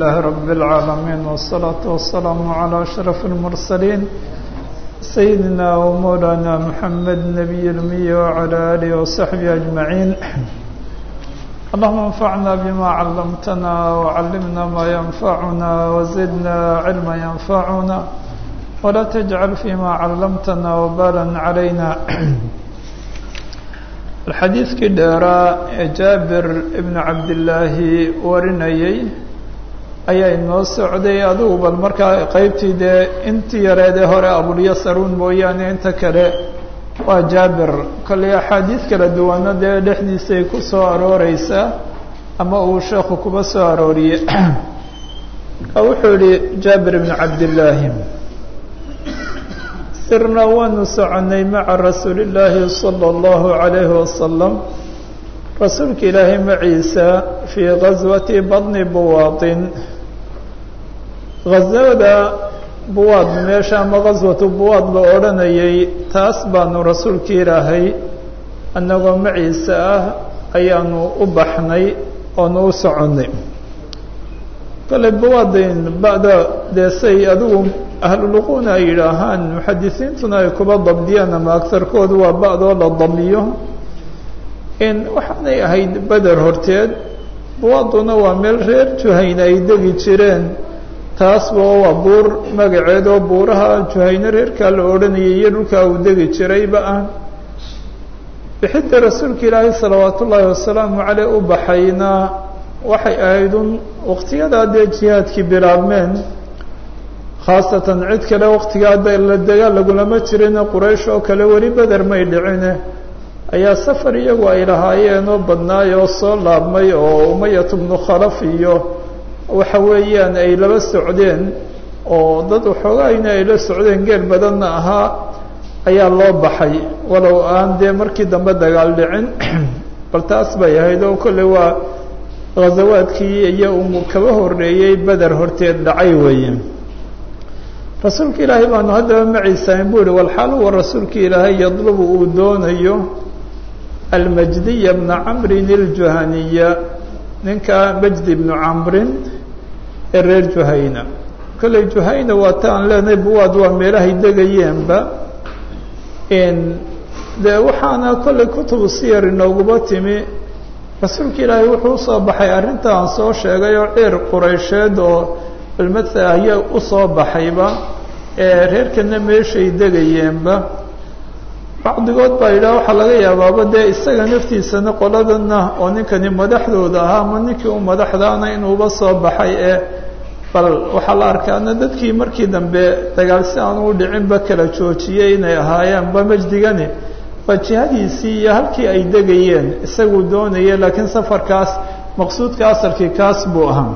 الله رب العالمين والصلاة والسلام على أشرف المرسلين سيدنا ومولانا محمد نبي الأمي وعلى آله وصحبه أجمعين اللهم انفعنا بما علمتنا وعلمنا ما ينفعنا وزدنا علما ينفعنا ولا تجعل فيما علمتنا وبالا علينا xadiidkii dheeraa ee jaabir ibnu cabdillaahi warinayey ayaa inoo socday adigu bal markaa qeybtii dee intii yareedee hore abulyasaruun mooyaane inta kale waa jaabir kolley axaadiid kala duwana dee dhexdiisay ku soo arooreysaa ama uu sheekhu kuba soo arooriye wuxuu yihi jaabir ibnu cabdillaahi sirna waanu soconay maca rasuuli illaahi sala allahu calayhi wasalam rasuulka ilaahay maciisa fii gaswati badni buwaadin gaswada buwaad meesha ama gaswatu buwaad la odhanayay taas baanu rasuulka ilaahay annagoo maciisa ah ayaanu u baxnay oonu u soconnay kale buwaadin ba'da dee say adigu ahluluquna ay yidhaahaan muxadisiintuna ay kuba dabdiyaan ama agarkoodu waa ba'doo la damiyo in waxaanay ahayd beder horteed buwaaduna waa meel reer juhayne ay degi jireen taasba waa buur magaceed oo buuraha juhayne reerkaa la odhanayay iyo dhulkaa uu degi jirayba ah bixidda rasuulka ilaahay salawaat ullaahi wasalaamu caleyh u baxayna waxay ahayd un waqtiyadaa dee jihaadkii bilaabmeen khaasatan cid kale waqtigaa la dagaal lagulama jirina quraysh oo kale weli beder may dhicine ayaa safar iyagu ay lahaayeen oo badnaay oo soo laabmay oo umayat bnu khalaf iyo waxa weeyaan ay laba socdeen oo dad waxoogayna ay la socdeen geel badanna ahaa ayaa loo baxay walow aan dee markii dambe dagaal dhicin bal taas bay ahayd oo kolley waa ghazawaadkii iyo uu kaba horeeyey beder horteed dhacay weeye rasuulka ilaahay baanu haddaba maciisaain buu yihi walxaal huwa rasuulka ilaahay yadlubu uu doonayo almajdiya bna camrin iljuhaniya ninka majdi bnu camrin ee reer juhayna kolley juhayna waa ta aan leenahay buwaad waa meelahay degayeenba dee waxaana kolley kutubu siyar inooguba timi rasuulka ilaahay wuxuu usoo baxay arrinta aan soo sheegay oo ciir quraysheed oo balmatha ayaa usoo baxayba ee reerkana meeshay degayeenba bacdigood baa yidhaha waxaa laga yaabaaba dee isaga naftiisana qoladana oo ninkani madaxdooda ahaa ama ninkii u madaxdaana inuuba soo baxay ee bal waxaa la arkaana dadkii markii dambe dagaal si aan u dhicinba kala joojiyey inay ahaayeenba majdigani waa jihadiisii iyo halkii ay degayeen isaguu doonaya laakiin safarkaas maqsuudka asalkii kaas buu ahaa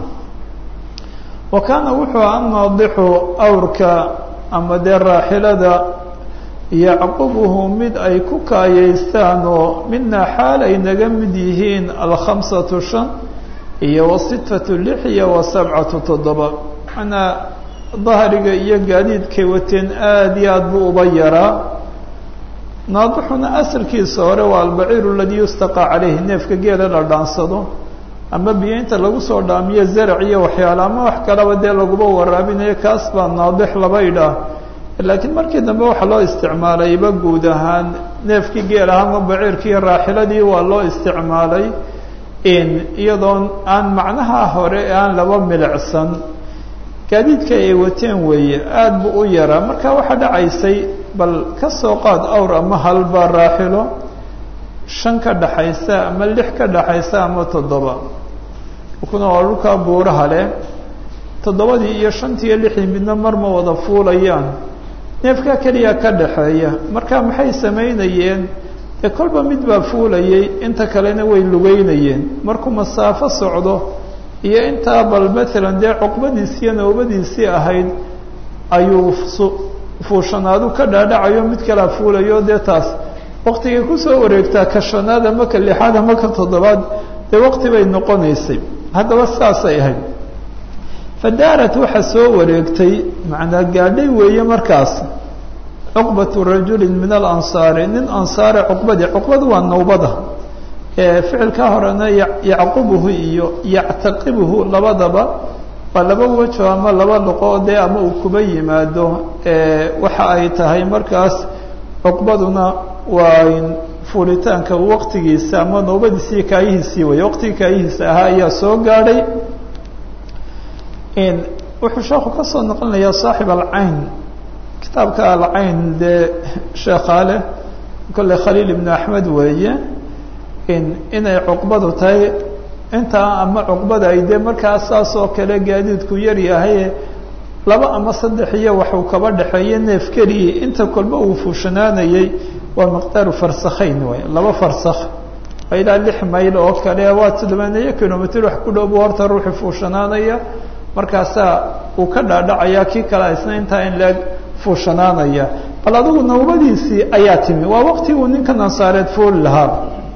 wa kaana wuxuu annaadixu awrka ama dee raaxilada yacqubuhu mid ay ku kaayeystaan oo midnaa xaal ay naga mid yihiin alkhamsatu shan iyo wasitatu lix iyo wasabcatu toddoba manaa dahriga iyo gaadiidkay wateen aada iyo aad buu uba yaraa naadixuna asalkiisa hore waa albaciiru aladii yustaqaa caleyhi neefka geela la dhaansado ama biyo inta lagu soo dhaamiyo zarac iyo waxyaale ama wax kalaba dee laguba waraabinayo kaas baa naadix laba idhaah laakiin markii dambe waxaa loo isticmaalayba guud ahaan neefkii geel aha ama baciirkii raaxiladii waa loo isticmaalay iyadoon aan macnaha hore aan laba milicsan gaadiidka ay wateen weeye aada buu u yaraa marka waxaa dhacaysay bal ka soo qaad awr ama halba raaxilo shan ka dhaxaysa ama lix ka dhaxaysa ama toddoba kuna waa dhulkaa buuraha leh toddobadii iyo shantii iyo lixdii midna mar ma wada fuulayaan neefkaa keliya ka dhaxeeya marka maxay samaynayeen dee kolba mid baa fuulayay inta kalena way lugeynayeen markuu masaafo socdo iyo intaa bal maalan dee cuqbadiisiiyo nowbadiisii ahayd ayuu fuushanaadu ka dhaadhacayo mid kalaa fuulayo dee taas waktigay kusoo wareegtaa ka shanaad ama ka lixaad ama ka toddobaad dee waqti bay noqonaysay haddaba saasay ahayd fadaarat waxaa soo wareegtay macnaa gaadhay weeye markaas cuqbatu rajulin min alansaari nin ansaare cuqbadii cuqbadu waa nowbada ficilka horena yacqubuhu iyo yactaqibuhu labadaba waa laba wejo ama laba luqo dee ama uu kuba yimaado waxa ay tahay markaas cuqbaduna waa fuulitaanka waqtigiisa ama noobadiisii kaayihiisii way waqtigii kaayihiisa ahaa ayaa soo gaadhay wuxuu sheekhu ka soo noqonayaa saaxib alcayn kitaabka alcayn dee sheekhaale kolley khaliil ibnu axmed weeye inay cuqbadu tahay intaa ama cuqbada ay dee markaa saas oo kale gaadiidku yar yahay laba ama saddex iyo waxuu kaba dhexeeye neef keliyi inta kolba uu fuushanaanayey waa miqdaaru farsakhayn wey laba farsakh waa ilaa lix mayl oo kale waa toddobaaniyo kilomitr wax ku dhow bu horta ruuxi fuushanaanaya markaasaa uu ka dhaadhacayaa kii kale isna intaa in leeg fuushanaanaya bal adigu nawbadiisii ayaa timi waa waqti uu ninkan ansaareed fuuli lahaa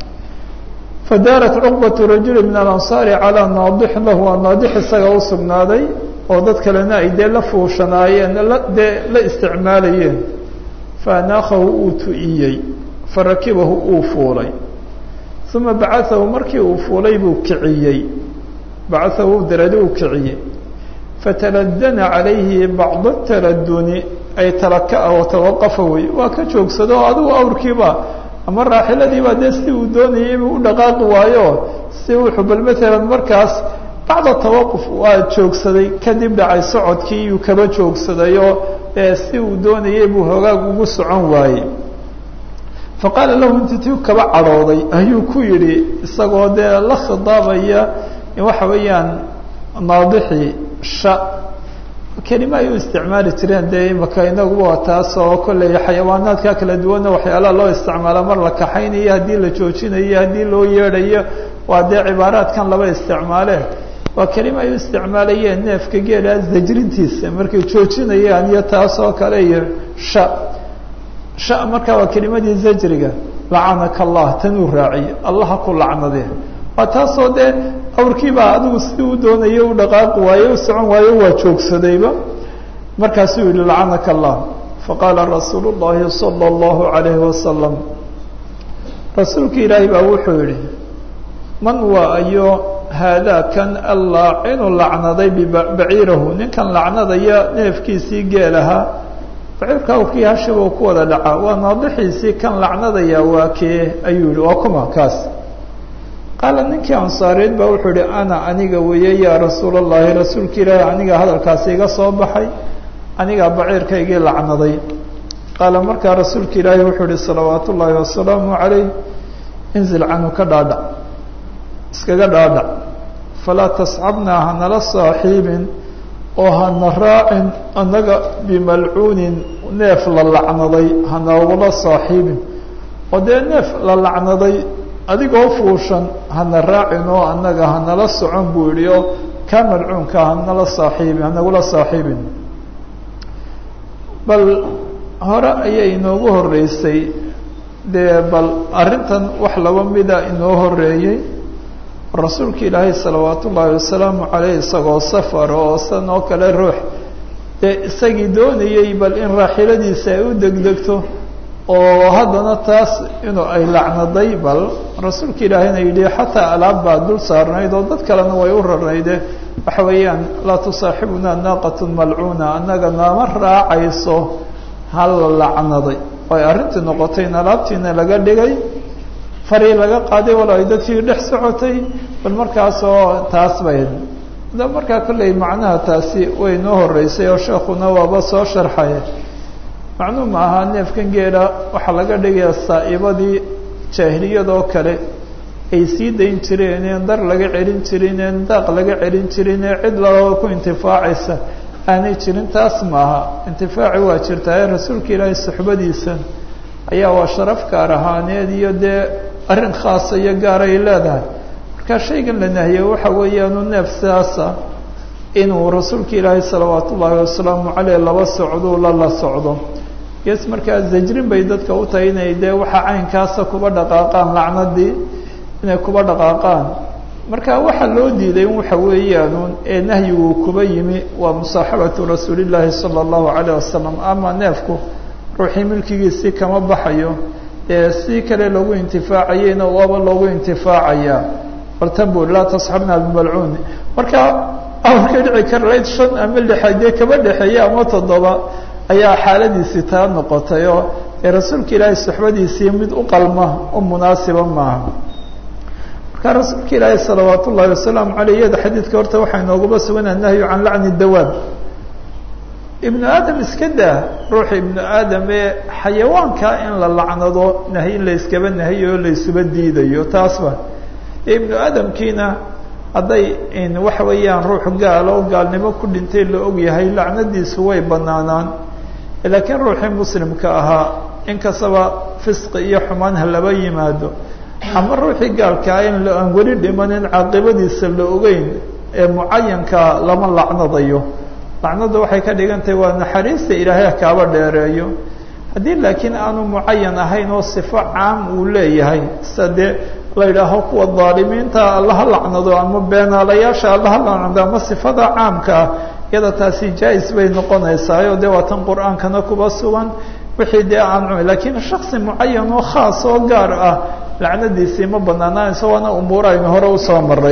fadaarat cuqbatu rajuli min alansaari calaa naadixin lahu waa naadix isaga u sugnaaday oo dad kalena ay dee la fuushanaayeen la dee la isticmaalayeen faanaakahu uu tu'iyey farakibahu uu fuulay uma bacaahu markii uu fuulay buu kiciyey bacaahu daradi uu kiciyey fataladana calayhi bacda taladuni ay talaka-a oo tawaqafa wey waa ka joogsado oo adigu awrkiiba ama raaxiladiiba dee si uu doonayay inuu u dhaqaaqi waayo si wuxuu bal maalan markaas bacda tawaquf waa joogsaday kadib dhacay socodkii iyuu kaba joogsadayoo si uu doonayay buu hoogaag ugu socon waayey faqaala lahu intitiu kaba cadhooday ayuu ku yidhi isagoo dee la khidaabaya waxa weeyaan naadixii sha kelima ay u isticmaali jireen dee imaka inaguba waa taas oo kolley xayawaanaadka kala duwanna waxyaalaha loo isticmaala mar la kaxaynayo haddii la joojinayo haddii loo yeedhayo waa dee cibaaraadkan laba isticmaaleen waa kelima ay u isticmaalayeen neefka geela zajrintiisa markay joojinayaan iyo taas oo kale iyo sha sha markaa waa kelimadii zajriga lacanaka allah tanuu raaciye allaha ku lacnade waa taasoo dee awrkiibaa adigu sidii u doonayay u dhaqaaqi waaye u socon waayo waa joogsadayba markaasuu yihi lacanaka allah faqaala rasuulu llahi sala allahu calayhi wasalam rasuulka ilaahi baa wuxuu yihi man waa ayo haadaa kan allaacinu lacnaday bibaciirahu ninkan lacnadaya neefkiisii geelahaa baciirka awrkii hashiba ku wada dhacaa waa naadixiisii kan lacnadaya waa kee ayuu yihi waa kuma kaas qaala ninkii ansaareed baa wuxuu ihi ana aniga weeye yaa rasuul allahi rasuulka ilaahi aniga hadalkaasi iga soo baxay anigaa baciirkaygii lacnaday qaala markaa rasuulka ilaahi wuxuu ihi salawaat ullaahi wasalaamu calayh inzil canhu ka dhaadhac iskaga dhaadhac falaa tasxabnaa hanala saaxiibin oo hana raacin annaga bimalcuunin neef la lacnaday hanoogula saaxiibin oo dee neef la lacnaday adigoo fuushan hana raacin oo annaga hanala socon buu yihi oo kaa malcuunka hanala saaxiibin hanagula saaxiibin bal hore ayay inoogu horeysay dee bal arrintan wax laba mida inoo horeeyey rasuulka ilaahay salawaat ullaahi wasalaamu caleyh isagoo safar oo san oo kale ruux dee isagii doonayey bal in raaxiladiisa ay u degdegto oo haddana taas inuu ay lacnaday bal rasuulka ilaahayna yidhi xataa alaab baa dul saarnayd oo dad kalena way u rarnayde waxa weeyaan laa tusaaxibuna naaqatun malcuuna annaga nama raacayso hala lacnaday ay arrintii noqotay in alaabtiina laga dhigay fari laga qaaday walo ay dadkii dhex socotay bal markaasoo taas bay da markaa kolley macnaha taasi way noo horeysay oo sheekuna waaba soo sharxay macnuu ma aha neefkan geela waxaa laga dhigayaa saa'ibadii jaahiliyadoo kale ay sii dayn jireen een dar laga celin jirin een daaq laga celin jirin ee cid loo ku intifaacaysa aanay jirin taas maaha intifaaci waa jirtaa ee rasuulka ilaahay suxbadiisa ayaa waa sharaf gaar ahaaneed iyo dee arrin khaasa iyo gaar ay leedahay marka shaygan la nahiyey waxa weeyaanu neef sidaasa inuu rasuulka ilaahay salawaat ullaahi wasalaamu caleyh laba socdo la la socdo yes markaa zajrin bay dadka u tahay inay dee waxa caynkaasa kuba dhaqaaqaan lacnadii inay kuba dhaqaaqaan marka waxaa loo diiday in waxa weeyaanuun ee nahyigu kuba yimi waa musaaxabatu rasuulillaahi sala allahu calayh wasalam ama neefku ruuxii milkigiisii kama baxayo ee si kale loogu intifaacayeyna waaba loogu intifaacayaa bartan bu laa tasxabna bimalcuun marka amarkay dhici karlayd shan ama lixaad dee kaba dhexeeye ama toddoba ayaa xaaladiisii taa noqotay oo dee rasuulka ilaahay suxbadiisii mid u qalma u munaasiba maaha marka rasuulka ilaahay salawaat ullahi wasalaamu aleyh iyada xadiidka horta waxaa inoogaba sugan annahyu can lacni dawaab ibnu aadam iska daa ruuxa ibnu aadam ee xayawaanka in la lacnado nahy in la iskaba nahiyo la isuba diidayo taasba ibnu aadamkiina hadday waxa weeyaan ruux gaalo o gaalnimo ku dhintay la og yahay lacnadiisu way banaanaan laakiin ruuxii muslimka ahaa inkastaba fisqi iyo xumaan ha laba yimaado ama ruuxii gaalkaa in aan weli dhimanin caaqibadiisa la ogeyn ee mucayankaa lama lacnadayo lacnada waxay ka dhigan tahay waa naxariista ilaahay kaaba dheereeyo haddii laakiin aanu mucayan ahayn oo sifo caam uu leeyahay sida dee la yidhaaho kuwa daalimiinta allaha lacnado ama beenaalayaasha allaha lacnado ama sifada caamka ah iyada taasi jaa-is bay noqonaysaayo dee waa tan qur-aankana kuba sugan wixii dee aan cumi lakiin shaksi mucayan oo khaas oo gaar ah lacnadiisii ma banaanaanayso waana umuur aynu hore usoo maray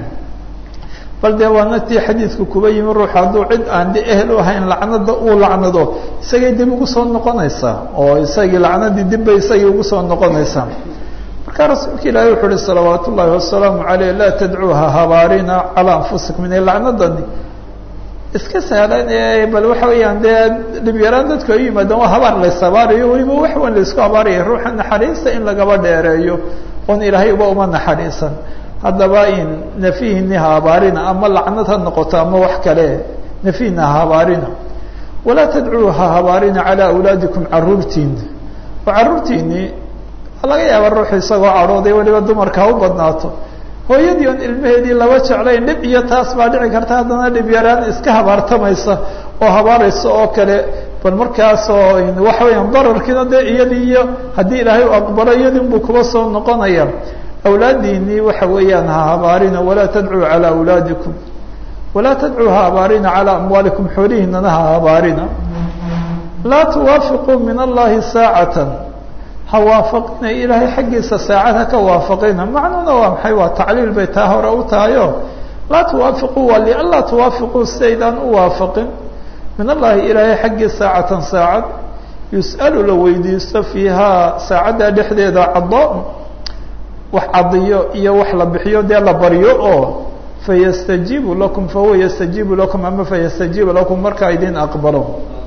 bal dee waana tii xadiidku kuba yimi ruux hadduu cid aan de ehel u ahayn lacnada uu lacnado isagay dib ugu soo noqonaysaa oo isagii lacnadii dib bay isagii ugu soo noqonaysaa marka rasuulka ilaahay wuxu uhi salawaat ullaahi wasalaamu aleyh laa tadcuuha habaarina calaa anfusikum ina lacnadani iska sahlan ee bal waxa weeyaan dee dhibyaraan dadku ay yimaadaan waa habaar lays habaarayo weliba wax wan laysku habaaraya ruuxa naxariista in lagaba dheereeyo oon ilaahay uba uma naxariisan haddaba in nafihini ha habaarina ama lacnad ha noqoto ama wax kale nafihina ha habaarina walaa tadcuu ha habaarina calaa awlaadikum caruurtiina oo caruurtiinii laga yaaba ruuxu isagoo cadhooday weliba dumarka ha u badnaato hooyadii oon ilmaheedii laba jeclayn dhib iyo taas baa dhici karta haddana dhib yaraan iska habaartamaysa oo habaaraysa oo kale bal markaasoo waxa weeyaan dararkiina dee iyadii iyo haddii ilaahay u aqbalo iyadii unbuu kuba soo noqonaya awlaadiinii waxa weeyaan ha habaarina walaa tadcuu calaa awlaadikum walaa tadcuu ha habaarina calaa amwaalikum xoolihiinana ha habaarina laa tuwaafiquu min allahi saacatan ha waafaqina ilaahay xaggiisa saacad ha ka waafaqina macnuuna waa maxay waa tacliil bay taa hore u tahayo laa tuwaafiquu waa lianlaa tuwaafiquu sidaydaan u waafaqin min allahi ilaahay xaggii saacatan saacad yus'alu la weydiisto fiihaa saacadda dhexdeeda cadaan wax cadiyo iyo wax la bixiyo dee la baryo oo fayastajiibu lakum fahuwa yastajiibu lakum ama fayastajiibu lakum markaa idin aqbalo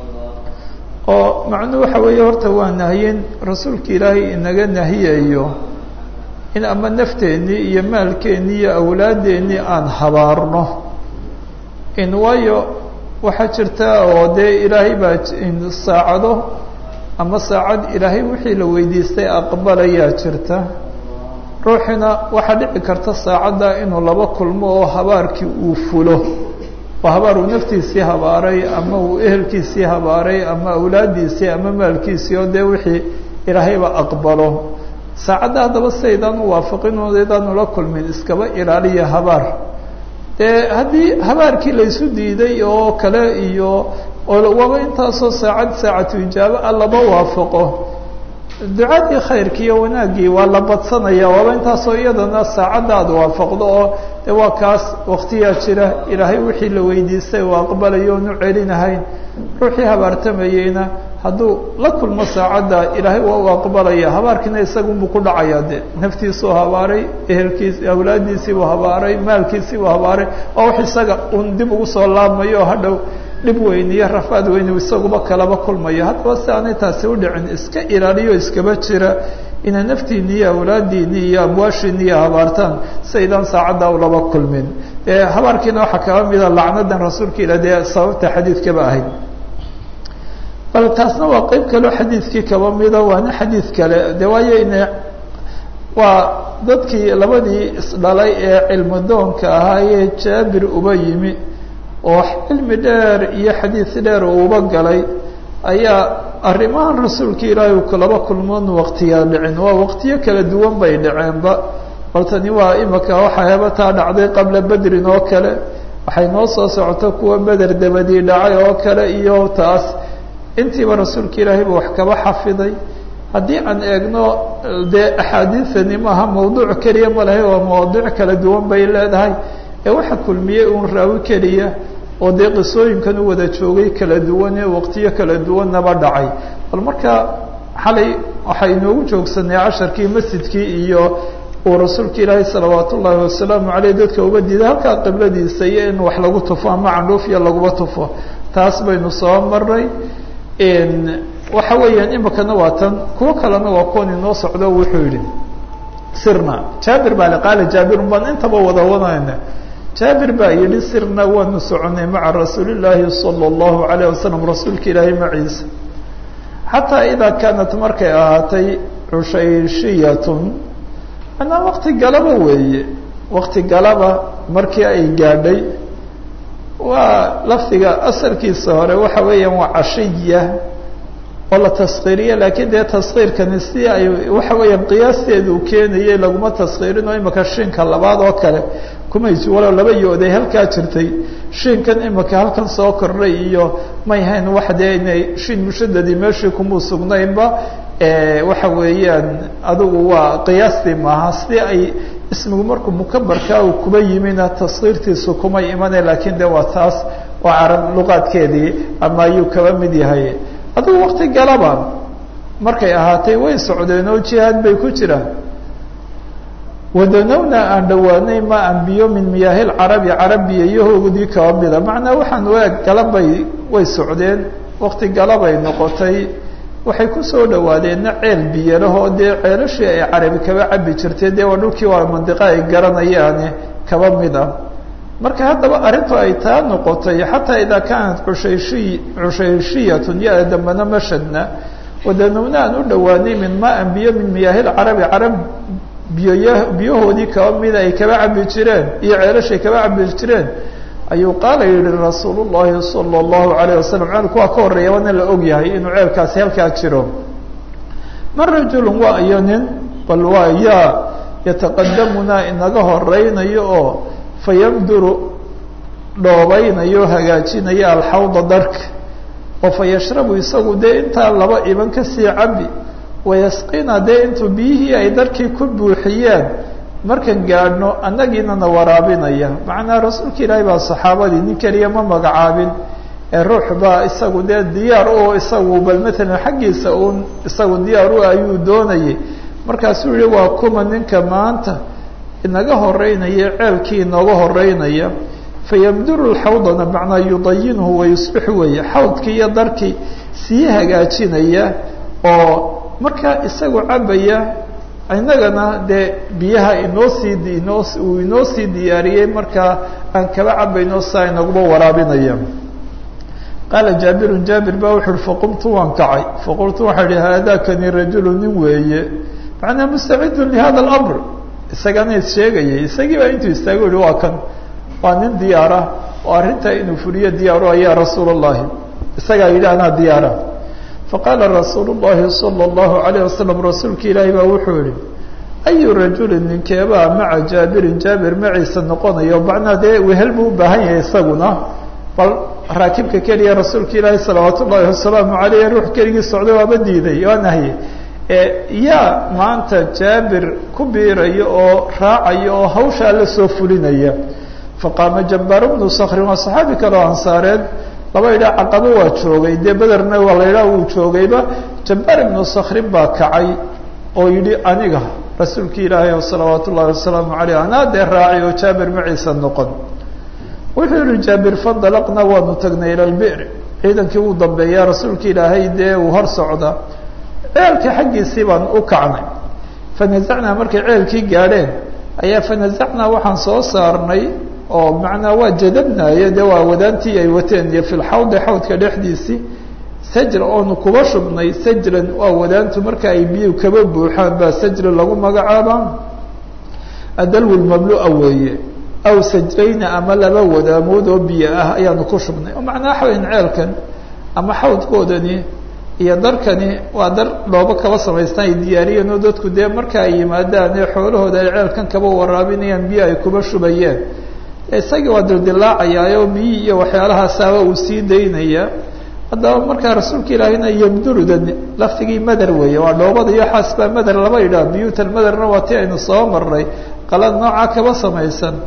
oo macnuu waxa weeye horta waa nahyin rasuulka ilaahay inaga nahiyayo in ama nafteennii iyo maalkeennii iyo awlaadeennii aan habaarno in waayo waxaa jirta oo dee ilaahay baa saacado ama saacad ilaahay wixii la weydiistay aqbalayaa jirta ruuxina waxaa dhici karta saacadda inuu laba kulmo oo habaarkii uu fulo oo habaar uu naftiisii habaaray ama uu ehelkiisii habaaray ama awlaaddiisii ama maalkiisii oo dee wixii ilaahayba aqbalo saacadda haddaba sidaydaan u waafaqinoodaydaan ula kulmin iskaba ilaaliya habaar dee haddii habaarkii laysu diiday oo kale iyo waba intaasoo saacad saacatu ijaabo a laba waafaqo ducadii khayrkii iyo wanaaggii waa la badsanaya waaba intaasoo iyadana saacadda aad waafaqdo oo de waa kaas waktiyaa jira ilaahay wixii la weydiistay uu aqbalayo onu celinahayn ruuxii habaartamayeyna hadduu la kulmo saacadda ilaahay waa u aqbalaya habaarkiina isagunbuu ku dhacaya de naftiisuu habaaray ehelkiis awlaaddiisiibuu habaaray maalkiisiibuu habaaray oo wax isaga un dib ugu soo laabmayo oo hadhow dhib weyn iyo rafaad weyn isaguba kalaba kulmayo haddaba si aanay taasi u dhicin iska ilaaliyo iskaba jira inay naftiini iyo awlaadiini iyo amwaashiini iyo habaartaan siaydaan saacadda ulaba kulmin habaarkiina waxaa kaba mida lacnadan rasuulka ila dee sababta xadiidkaba ahayd bal taasna waa qeyb kaleo xadiidkii kaba mida waana xadiid kale de waayo ina waa dadkii labadii isdhalay ee cilmidoonka ahaayee jaabir uba yimi oo cilmi dheer iyo xadiid dheer uu uba galay ayaa arrimahan rasuulka ilaahay uu laba kulmoon waqtiyaa dhicin waa waqtiyo kala duwan bay dhaceenba bal tani waa imika waxaa hebataa dhacday qabla bedrin oo kale waxay noo soo socoto kuwa beder dabadii dhacay oo kale iyo taas intiiba rasuulka ilaahay buu wax kaba xafiday haddii aan eegno dee axaadiidani maaha mawduuc keliya ma lahay waa mawaadiic kala duwan bay leedahay ee waxa kulmiyey uun raawi keliya oo dee qisooyinkan u wada joogay kala duwan ee waqtiyo kala duwannaba dhacay bal marka xalay waxay inoogu joogsanay casharkii masjidkii iyo uu rasuulka ilaahay salawaat ullaahi wasalaamu caleyh dadka uga diiday halkaa qibladiisa iyo in wax lagu tufo ama candhuuf iyo laguba tufo taas baynu soo maray waxa weeyaan imikana waa tan kuwo kalena waa kuwan inoo socdo wuxuu yihi sirna jaabir baa le qaala jaabirun baan intaba wada wadayna jaabir baa yihi sirna waanu soconay maca rasuulillaahi sala allahu alayh wasalam rasuulka ilaahay maciisa xataa idaa kaanat markay ahaatay cushayrshiyatun manaa wakti galaba weeye wakti galaba markii ay gaadhay waa lafdiga asalkiisa hore waxa weeyaan waa cashiya oo la taskiiriye laakiin dee taskiirkani si ay waxa weeyaan qiyaasteedu keenayay laguma taskiirin oo imika shinka labaad oo kale kumaysi walow laba yooday halkaa jirtay shinkan imika halkan soo kordhay iyo may hayn wax dee inay shin mushadadii meeshii kumuu sugnaynba waxa weeyaan adigu waa qiyaastii maaha si ay ismigu markuu mukabarkaa uu kuba yimina taskiirtiisu kuma imane laakiin de waa taas waa carab luqaadkeedii ama ayuu kaba mid yahay adigu wakti galaba markay ahaatay way socdeen oo jihaad bay ku jiraan wadanowna aan dhowaanay ma an biyo min miyaahil carabi carabiya iyohoogdii kaba mida macnaa waxaan waag galabay way socdeen wakti galabay noqotay waxay kusoo dhawaadeenna ceel biyalahoo dee ceelashii ay carabi kaba cabi jirtay dee waa dhulkii waa mandiqo ay garanayaane kaba mid ah marka haddaba arrintu ay taa noqotay xataa idaa kaanat cushayshi cushayrshiyatun ya dambana mashadna wadanowna aan u dhowaanay min maan biyo min miyaahil carabi carab biyoya biyahoodii kaba mida ay kaba cabi jireen iyo ceelashay kaba cabi jireen ayuu qaala yihi rasuul llahi sala allahu alayh wasalam ceelku waa ka horreeya waana la og yahay inuu ceelkaasi halkaa jiro man rajulun waa iyo nin bal waa yaa yataqadamunaa inaga horeynayo oo fayamduru dhoobaynayo hagaajinaya alxawda darka oo fayashrabu isagu dee intaa laba iban kasii cabi wayasqina dee intuu biyihii ay darkii ku buuxiyeen markan gaadhno annagiinana waraabinaya macnaa rasuulka ilaahay baa saxaabadii nin keliya ma magacaabin ee ruux baa isagu dee diyaar u isagu bal maalan xaggiisa uun isagu diyaar u ayuu doonayay markaasuu yihi waa kuma ninka maanta inaga horeynaya ceelkii inooga horeynaya fayamduru lxawdana macnaa yudayinhu wayusbixu weeye xawdkii iyo darkii sii hagaajinaya oo markaa isagu cabaya inagana dee biyaha inoo sii inoo uu inoo sii diyaariyey markaa aan kaba cabayno saa inaguba waraabinaya qaala jaabirun jaabir baa wuxu uhi faqumtu waan kacay faqultu waxaa ihi haadakani rajulu nin weeye macnaa mustacidun lihada alamr isagana is sheegayay isagii baa intuu istaago yihi waa kan waa nin diyaara oo arrintaa inuu fuliyo diyaaru ayaa rasuul اllahi isagaa yidhi anaa diyaara faqaala rasuul اllahi salى اllahu alayه wasalam rasuulka ilaahi baa wuxuu yihi ayu rajulin ninkeebaa maca jaabirin jaabir maciisa noqonayo macnaa dee wehel buu u baahan yahay isaguna bal raakibka keliya rasuulka ilaahi salawaat ullahi wasalaamu aleyh ruux keligii socday waaba diiday waa nahye yaa maanta jaabir ku biiraya oo raacaya oo hawshaa la soo fulinaya faqaama jabbaar bnu skrin waa saxaabi kale oo ansaareed laba idhaa caqabo waa joogay dee bederna waa la idhaa wuu joogayba jabbaar ibnu skrin baa kacay oo yidhi aniga rasuulka ilaahay salawaat ullahi wasalaamu aleyh anaa dee raacay oo jaabir maciisa noqon wuxuu yihi jaabir fandalaqna waanu tagnay ila lbi'r ciidankii uu dambeeya rasuulka ilaahay dee uu hor socda ceelka xaggiisii baan u kacnay fanazacnaa markay ceelkii gaadheen ayaa fanazacnaa waxaan soo saarnay oo macnaa waa jadabnaaye dee waa wadaantii ay wateen iyo fi lxawdi xawdka dhexdiisii sajra oonu kuba shubnay sajran waa wadaantu marka ay biyu kaba buuxaan baa sajra lagu magacaabaa adalwi mamlua weeye aw sajrayna ama laba wadaamood oo biyo ah ayaanu ku shubnay oo macnaa xaweyn ceelkan ama xawdkoodani iyo darkani waa dar dhoobo kaba samaystaan ay diyaariyeen oo dadku dee marka ay yimaadaan ee xoolahooda ay ceelkan kaba waraabinayaan biyo ay kuba shubayeen isagii waa dildilaacayaa oo biyi iyo waxyaalahaasaba uu sii daynaya haddaba markaa rasuulka ilaahina yamdurudan laftigii mader weeye waa dhoobada iyo xaas baa mader laba idhaa biyuutan maderna waa ti aynu soo marnay qalad noocaa kaba samaysan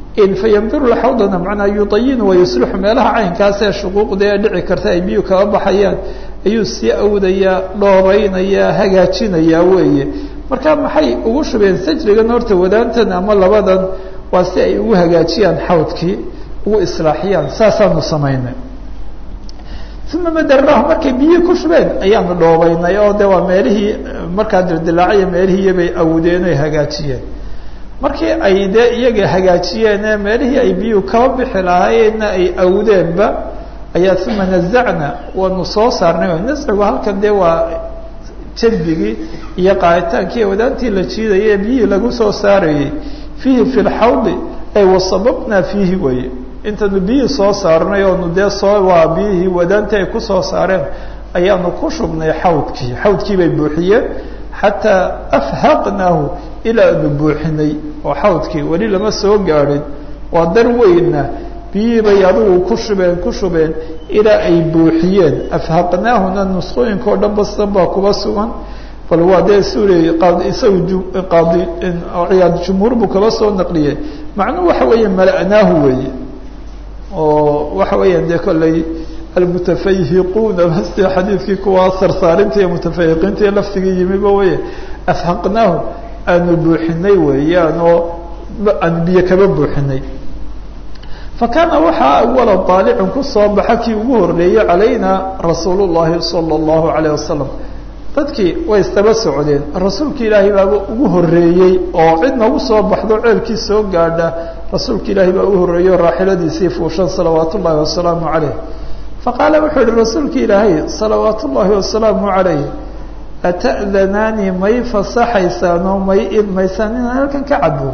fayamduru xawdana macnaa yuayinu wayuslixu meelaha caynkaas ee shuquuqda ee dhici karta ay biyuu kaba baxayaan ayuu sii awdayaa dhooraynayaa hagaajinayaa weeye marka maxay ugu shubeen sajrigan horta wadaantan ama labadan waa si ay ugu hagaajiyaan xawdkii ugu islaaxiyaan saasaanu samaynay uma madarnaahu markay biyihii ku shubeen ayaanu dhoobaynay oo de waa meelihii markaa dildilaaciya meelihiiyabay awdeen oy hagaajiyeen markii ay dee iyaga hagaajiyeen ee meelihii ay biyuhu kaba bixi lahaayeenna ay awdeenba ayaa uma nazacna waanu soo saarnay nascigu halkan dee waa jadbigii iyo qaaditaankii wadaantii la jiidayay ee biyihii lagu soo saarayey fiihi fi lxawdi ay wasababnaa fiihi weye intanu biyihii soo saarnay oonu dee soo waa biyihii wadaantii ay kusoo saareen ayaanu ku shubnay xawdkii xawdkii bay buuxiyeen xataa afhaqnaahu ilaa aanu buuxinay oo xawdkii weli lama soo gaadhin waa dar weynna biyihii bay adigu ku shubeen ku shubeen ilaa ay buuxiyeen afhaqnaahuna nusqooyinka o dhan bastan baa kuba sugan bal waa dee suuley isagu qaadi ciyaad jumhuur buu kaba soo naqliyey macnuhu waxa weeye mala'naahu weeye oo waxa weeyaan dee kolley almutafayhiquuna basti xadiidkii kuwa sarsaarinta iyo mutafahiqiinta iyo laftigii yimiba weye afhaqnaahu aanu buuxinay weeyaan oo aanu biyo kaba buuxinay fakaana waxaa awala daalicin kusoo baxa kii ugu horeeyey calayna rasuul llahi sala allahu alayh wasalam dadkii way istaba socdeen rasuulka ilaahay baaba ugu horeeyey oo cid nagu soo baxdo ceelkii soo gaadha rasuulka ilaahay baa ugu horreeyey oo raaxiladiisii fuushan salawaat ullahi wasalaamu calayh faqaala wuxuu yihi rasuulka ilaahay salawaat ullaahi wasalaamu calayh ata'danaani may fasaxaysaan oo may idmaysaan inaan halkan ka cabo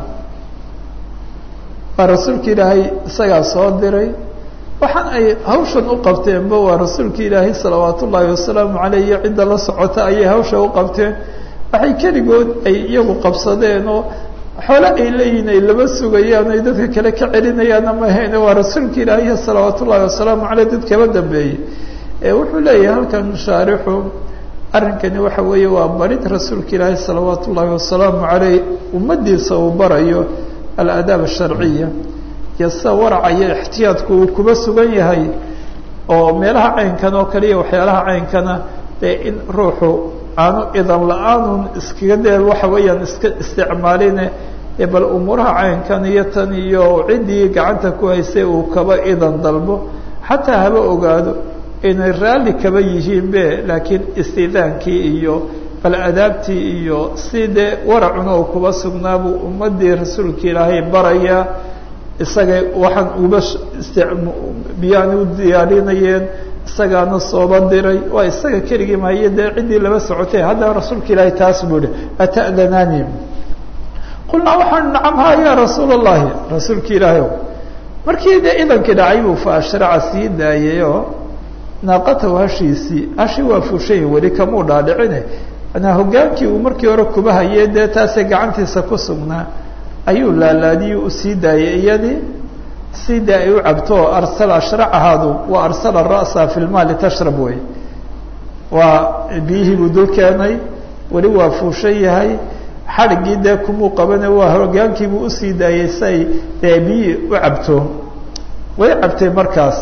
waa rasuulka ilaahay isagaa soo diray waxaan ay hawshan u qabteenba waa rasuulka ilaahay salawaat ullaahi wasalaamu caleyh iyo cidda la socota ayay hawsha u qabteen waxay keligood ay iyagu qabsadeen oo xoole ay leeyihin ay laba sugayaan ay dadka kale ka celinayaanna ma ahayne waa rasuulka ilaahay salawaat ullaahi wasalaamu caleyh dad kaba dambeeyey wuxuu leeyahay halkan shaarixu arrinkani waxa weeye waa barid rasuulka ilaahay salawaat ullaahi wasalaamu caleyh ummadiisa uu barayo aladaab asharciya iyo sida waraca iyo ixtiyaadku uu kuba sugan yahay oo meelaha caynkan oo kaliya waxyaalaha caynkana dee in ruuxu aanu idan la-aanun iskaga dee waxa weeyaan iska isticmaaline ee bal umuuraha caynkan iyo tan iyo ciddii gacanta ku haysay uu kaba idan dalbo xataa haba ogaado inay raalli kaba yihiinbe laakiin istidaankii iyo bal adaabtii iyo si dee waracuna uu kuba sugnaabuu ummadii rasuulka ilaahay baraya isaga waxaan uba biyaan u diyaarinayeen isagaana sooba diray waa isaga keligii mahaye dee ciddii laba socotay haddana rasuulka ilaahay taas buu ihi ata'danaani qulnaa waxaan nacam ha ya rasuul allahi rasuulka ilaahay o markii dee idankii dhacay buu fa ashraca sii daayay oo naaqatahu hashiisii hashi waa fushay weli kamuu dhaadhicine anaa hogaankii uu markii hore kuba hayee dee taasee gacantiisa ku sugnaa ayuu laalaadiyuu usii daayay iyadii si dee ay u cabto oo arsala ashracahaadu waa arsala ra'sa fi lmaali tashrab wey waa biyihii buu dul keenay weli waa fuushan yahay xadhiggii dee kumuu qabane waa hogaankiibuu usii daayay si ay dee biyihii u cabto way cabtay markaas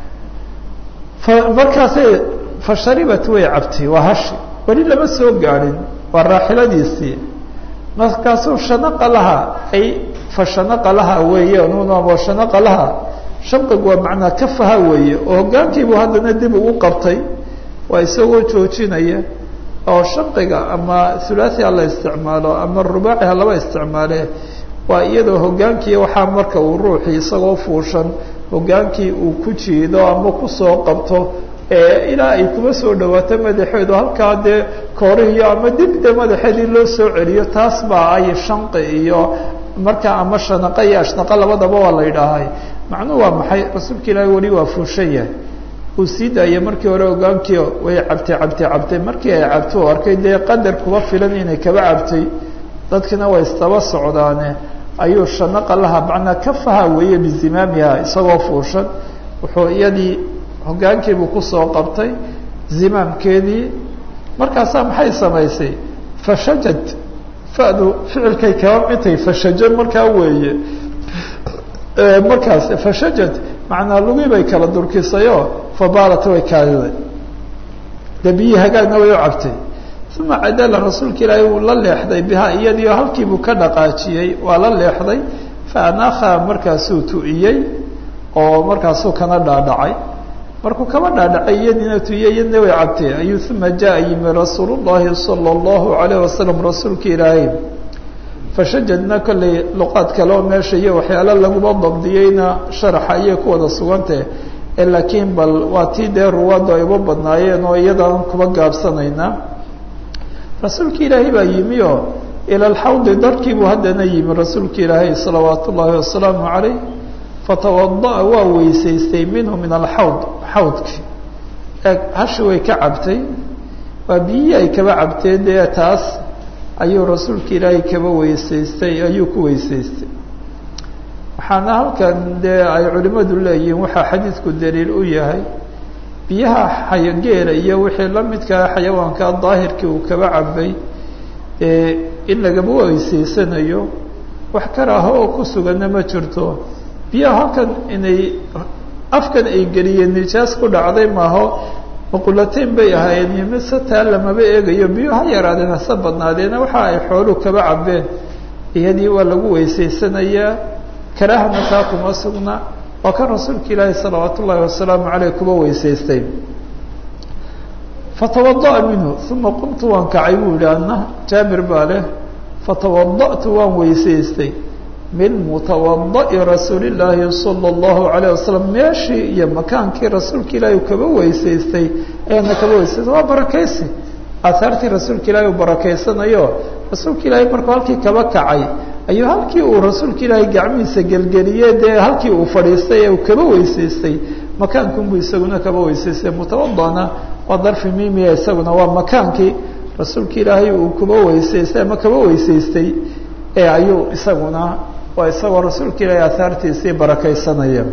markaasay fasharibat way cabtay waa hashi weli lama soo gaadhin waa raaxiladiisii markaasuu shanaqa laha ay fashanaqa laha weeye nunamo shanaqa laha shanqigu waa macnaa kafaha weeye oo hogaankiibuu haddana dib ugu qabtay waa isagoo joojinaya oo shanqiga ama hulaathi ha la isticmaalo ama rubaaci ha laba isticmaale waa iyadoo hogaankii waxaa marka uu ruuxii isagoo fuushan hogaankii uu ku jiido ama kusoo qabto ilaa ay kuma soo dhawaato madaxeedu halkaa dee koorihiyo ama dib de madaxeedii loo soo celiyo taas baa ay shanqi iyo markaa ama shanaqa iyo ashnaqa labadaba waa la yidhaahay macnuhu waa maxay rasuulka ilaahi weli waa fuushan yahay uu sii daayay markii hore hogaankii way cabtay cabtay cabtay markii ay cabto o arkay dee qadar kuba filan inay kaba cabtay dadkina way istaba socdaane ayuu shanaqa laha macnaa kafaha weeye bizimaamiha isagoo fuushan wuxuu iyadii hogaankiibuu kusoo qabtay zimaamkeedii markaasaa maxay samaysay fashajad fadu ficilkay kaba mitay fashaja markaa weeye markaas fashajad macnaa lugii bay kala durkisayoo fabaalat way kaadiday dee biyii hagaagna way u cabtay uma cadala rasuulka ilaahay wuu la leexday bihaa iyadiio halkiibuu ka dhaqaajiyey waa la leexday faanakha markaasuu tu'iyey oo markaasuu kana dhaadhacay markuu kaba dhaadhacay iyadiina tu'iyey iyadna way cabtay ayuu uma jaa yimi rasuul llahi sala allahu alayh wasalam rasuulka ilaahay fashajadna kollay luqaad kale oo meesha iyo waxyaalo laguma dabdiyeyna sharaxa ayay ku wada sugantah laakiin bal waa tii dee ruwaaddu ay uba badnaayeen oo iyadaan kuba gaabsanaynaa rasuulka ilaahay baa yimi oo ila alxawdi darkiibuu haddana yimi rasuulka ilaahay salawaat ullaahi wasalaamu calayh fatawada'a waa weysaystay minhu min alxawd xawdki eeg hashi way ka cabtay waa biyihii ay kaba cabtee dee taas ayuu rasuulka ilaahay kaba weysaystay ayuu ku weysaystay waxaana halkan dee ay culimmadu leeyihiin waxaa xadiidku daliil u yahay biyaha xayogeela iyo wixii la midkaa xayawaanka daahirkii uu kaba cabay in lagaba weysaysanayo wax karaaho oo ku suganna ma jirto biyaha halkan inay afkan ay geliyeen nijaas ku dhacday maaho maqulateyn bay ahaayeen iyo mise taa lamaba eegayo biyo ha yaraadeen hase badnaadeena waxa ay xooluhu kaba cabeen iyadii waa lagu weysaysanayaa karaahana taa kuma sugna waa kan rasuulka ilaahi salawaat ullaahi wasalaamu caleyh kuba weysaystay fatawada'a minhu uma qumtu waan kacay buu yihi adna jaabir baa leh fatawada'tu waan weysaystay min mutawada'i rasuulillaahi sala allahu alayh wasalam meeshii iyo makaankii rasuulka ilaahi kaba weysaystay ayaana kaba weysaystay waa barakaysi aahaartii rasuulka ilaahi uu barakaysanayo rasuulka ilaahi markuu halkii kaba kacay ayuu halkii uu rasuulka ilaahay gacmihiisa gelgeliyey dee halkii uu fadhiistay ee uu kaba weysaystay makaankunbuu isaguna kaba weysaystay mutawadana waa darfi mimiya isaguna waa makaankii rasuulka ilaahay uu kuba weysaystay ama kaba weysaystay ee ayuu isaguna waa isagoo rasuulka ilaahay aahaartiisii barakaysanaya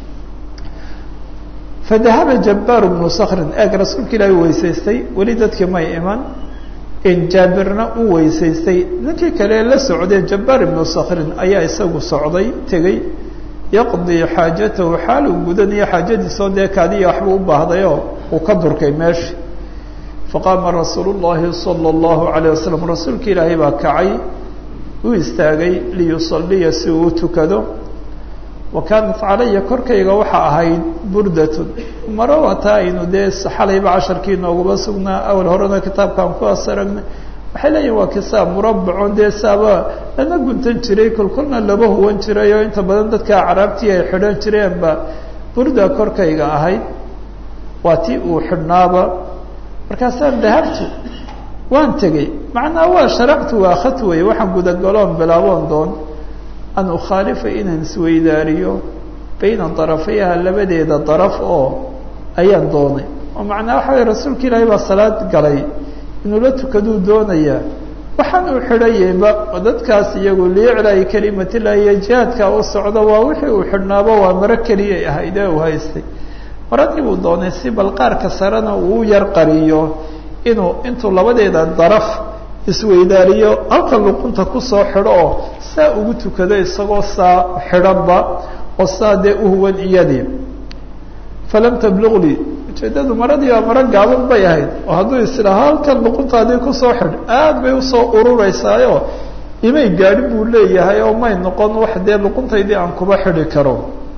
fadahaba jabbaar bnu sakrin eeg rasuulka ilaahay u weysaystay weli dadkii may iman in jaabirna u weysaystay ninkii kale la socday jabbaar ibnu sakrin ayaa isagu socday tegey yaqdii xaajatahu xaal uu gudanayo xaajadiisoo dee kaadiya waxbuu u baahdayoo uu ka durkay meesha faqaama rasuulu llaahi sala allahu alayh wasalam rasuulka ilaahay baa kacay u istaagay liyusaliya si uu u tukado wa kaanat calaya korkayga waxaa ahayd burdatun maro wataa aynu dee xalayba casharkii nooguma sugnaa awal horena kitaabkaan kuwaas aragnay waxay leeyihin waa kisaab murabacon dee saaba lana guntan jiray kolkolna laba huwan jiray oo inta badan dadka acraabtii ay xidhan jireenba burda korkayga ahayd waa tii uu xidhnaaba markaasaan dahabtu waan tegey macnaa waa sharactu waa khad wey waxaan gudagaloon bilaaboon doon an ukhaalifa inaan isweydaariyo bayna darafayha labadeeda daraf oo ayaan doonay oo macnaa waxa way rasuulka ilaahay baa salaad galay inuu la tukaduu doonayaa waxaan uu xidhayayba dadkaas iyagu liiclaayi kelimatillahi iyo jihaadka u socdo waa wixii uu xidhnaaba waa maro keliyay ahayd ee uu haystay maradii buu doonay si bal qaarka sarena uu yar qariyo inuu intuu labadeeda daraf isweydaariyo halka luqunta kusoo xidho oo saa ugu tukado isagoo saa xidhanba oo saa dee uhuwan iyadii falam tabluqlii ujeeddadu maradii waa maro gaaban bay ahayd oo hadduu islahaa halkan luquntaadii kusoo xidh aad bay usoo urureysaayo imay gaadhin buu leeyahay oo may noqon wax dee luquntaydii aan kuba xidhi karo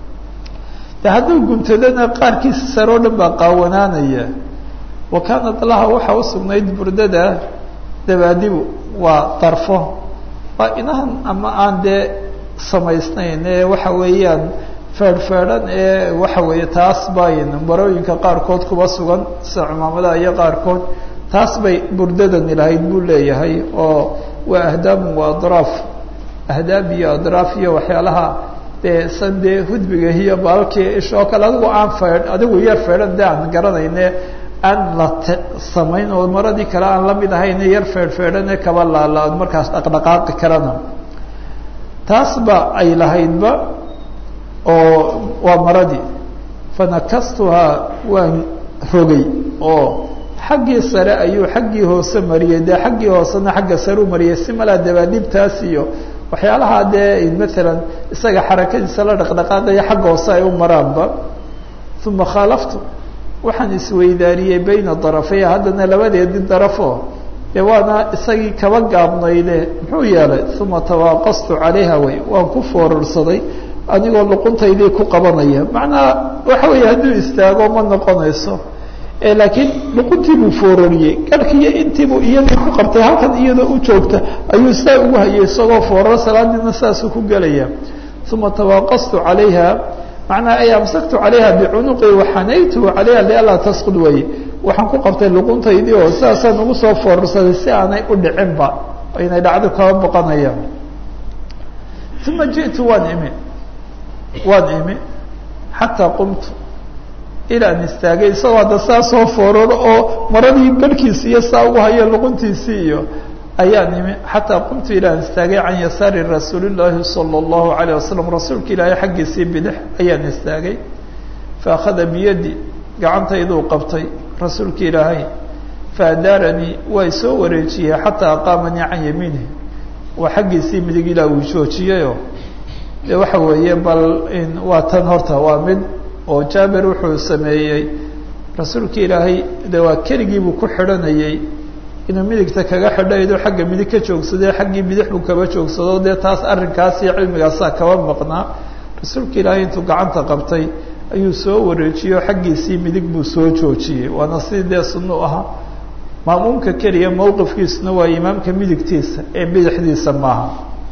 de hadduu guntadana qaarkiisa sare oo dhan baa qaawanaanaya wa kaanat laha waxaa usugnayd burdada dabaadibu waa darfo waa inahan ama aan dee samaysnayn ee waxa weeyaan feedhfeedhan ee waxa weeye taas bayn marooyinka qaarkood kuba sugan sida cumaamadaha iyo qaarkood taas bay burdadani lahayd buu leeyahay oo waa ahdaamun waa adraaf ahdaab iyo adraaf iyo waxyaalaha dee san dee hudbiga iyo baalkii ish oo kale adigu aan feedh adigu yar feedhan de aan garanayne aan la samayn oo maradii kale aan la mid ahayne yar feedhfeedhane kaba laala markaas dhaqdhaqaaqi karana taas ba ay lahaydba oo waa maradii fanakastuhaa waan rogay oo xaggii sare ayuu xaggii hoose mariyey dee xaggii hoosena xagga sare u mariyey si malaa dabaadhibtaas iyo waxyaalaha dee maalan isaga xarakadiisa la dhaqdhaqaaqaya xagga hoose ay u maraanba uma khaalaftu waxaan isweydaariyey bayna darafaya haddana labadeedii darafo dee waana isagii kaba gaabnayde muxuu yeelay uma tawaaqastu calayha wey waan ku foorarsaday anigoo luquntaydii ku qabanaya macnaha waxa weeye hadduu istaago ma noqonayso laakiin luquntii buu foorariyey garhkiiyo intiibuu iyadii ku qabtay halkan iyadoo u joogta ayuu saa ugu hayay isagoo foorar salaadiina saasuu ku gelaya uma tawaaqastu calayha macnaha ay amsaktu calayha bicunuqi waxanaytuhu calayha lianlaa tasqud weye waxaan ku qabtay luquntaydii oo sidaasaan ugu soo foorarsaday si aanay u dhicinba inay dhacdo kaba boqonayaan uma ji'tu waan imi waan imi xataa qumtu ilaa an istaagay isagoo hadda saa soo fooraro oo maradii garhkiisi iyo saa ugu hayo luquntiisii iyo ayaan imi xataa qumtu ilaa an istaagay can yasaari rasuuli llaahi sala allahu alayh wasalam rasuulka ilaahay xaggiisii bidix ayaan istaagay faakhada biyadi gacantayduu qabtay rasuulka ilaahay faadaaranii waa isoo wareejiyey xataa aqaamanii can yamiinih waa xaggiisii midig ilaa uu joojiyayoo de waxa weeye bal waa tan horta waa mid oo jaabir wuxuu sameeyey rasuulka ilaahay de waa keligiibuu ku xidhanayey inuu midigta kaga xidhaydoo xagga midig ka joogsadee xaggii bidix buu kaba joogsado dee taas arrinkaas iyo cilmigaasaa kaba maqnaa rasuulka ilaahay intuu gacanta qabtay ayuu soo wareejiyey oo xaggiisii midig buu soo joojiyey waana sidii dee sunnu ahaa maamuumka keliya mowqifkiisuna waa imaamka midigtiisa ee bidixdiisa maaha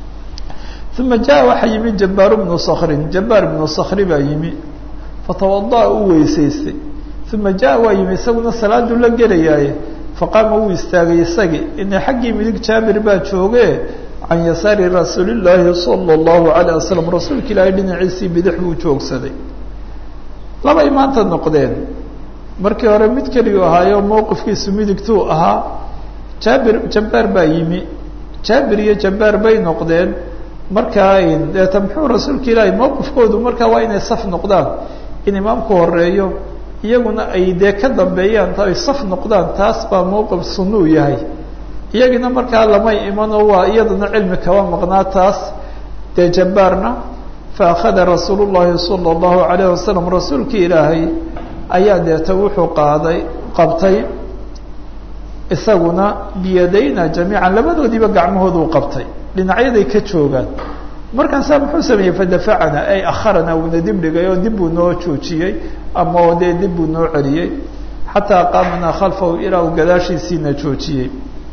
uma jaa waxaa yimi jabaaru bnu skrin jabaar bnu skri baa yimi fatawada'a uu weysaystay uma jaa waa yimi isaguna salaaduu la gelayaaye faqaama wuu istaagay isagii ina xaggii midig jaabir baa jooge can yasaari rasuuli llaahi sala allahu alayh wasalam rasuulka ilaahay dhinaciisii bidix buu joogsaday labay maanta noqdeen markii hore mid keligu ahaayo mowqifkiisu midigtuu ahaa jaabir jabaar baa yimi jaabir iyo jabaar bay noqdeen markaa deeta muxuu rasuulka ilaahay mowqifkoodu markaa waa inay saf noqdaan in imaamku horeeyo iyaguna ay dee ka dambeeyaan ay saf noqdaan taas baa mowqif sunuu yahay iyagina markaa lamay imanoo waa iyadana cilmi kaba maqnaa taas dee jabaarna faakhada rasuulu llaahi sala allahu alayh wasalam rasuulka ilaahay ayaa deeta wuxuu qaaday qabtay isaguna biyadayna jamiican labadoodiiba gacmahooduu qabtay dhinacyaday ka joogaan markaasaa muxuu sameeyey fadafacana ay akharana uuna dib dhigay oo dib buu noo joojiyey ama oo dee dib buu noo celiyey xataa qaamanaa khalfahu ilaa uu gadaashiisiina joojiyey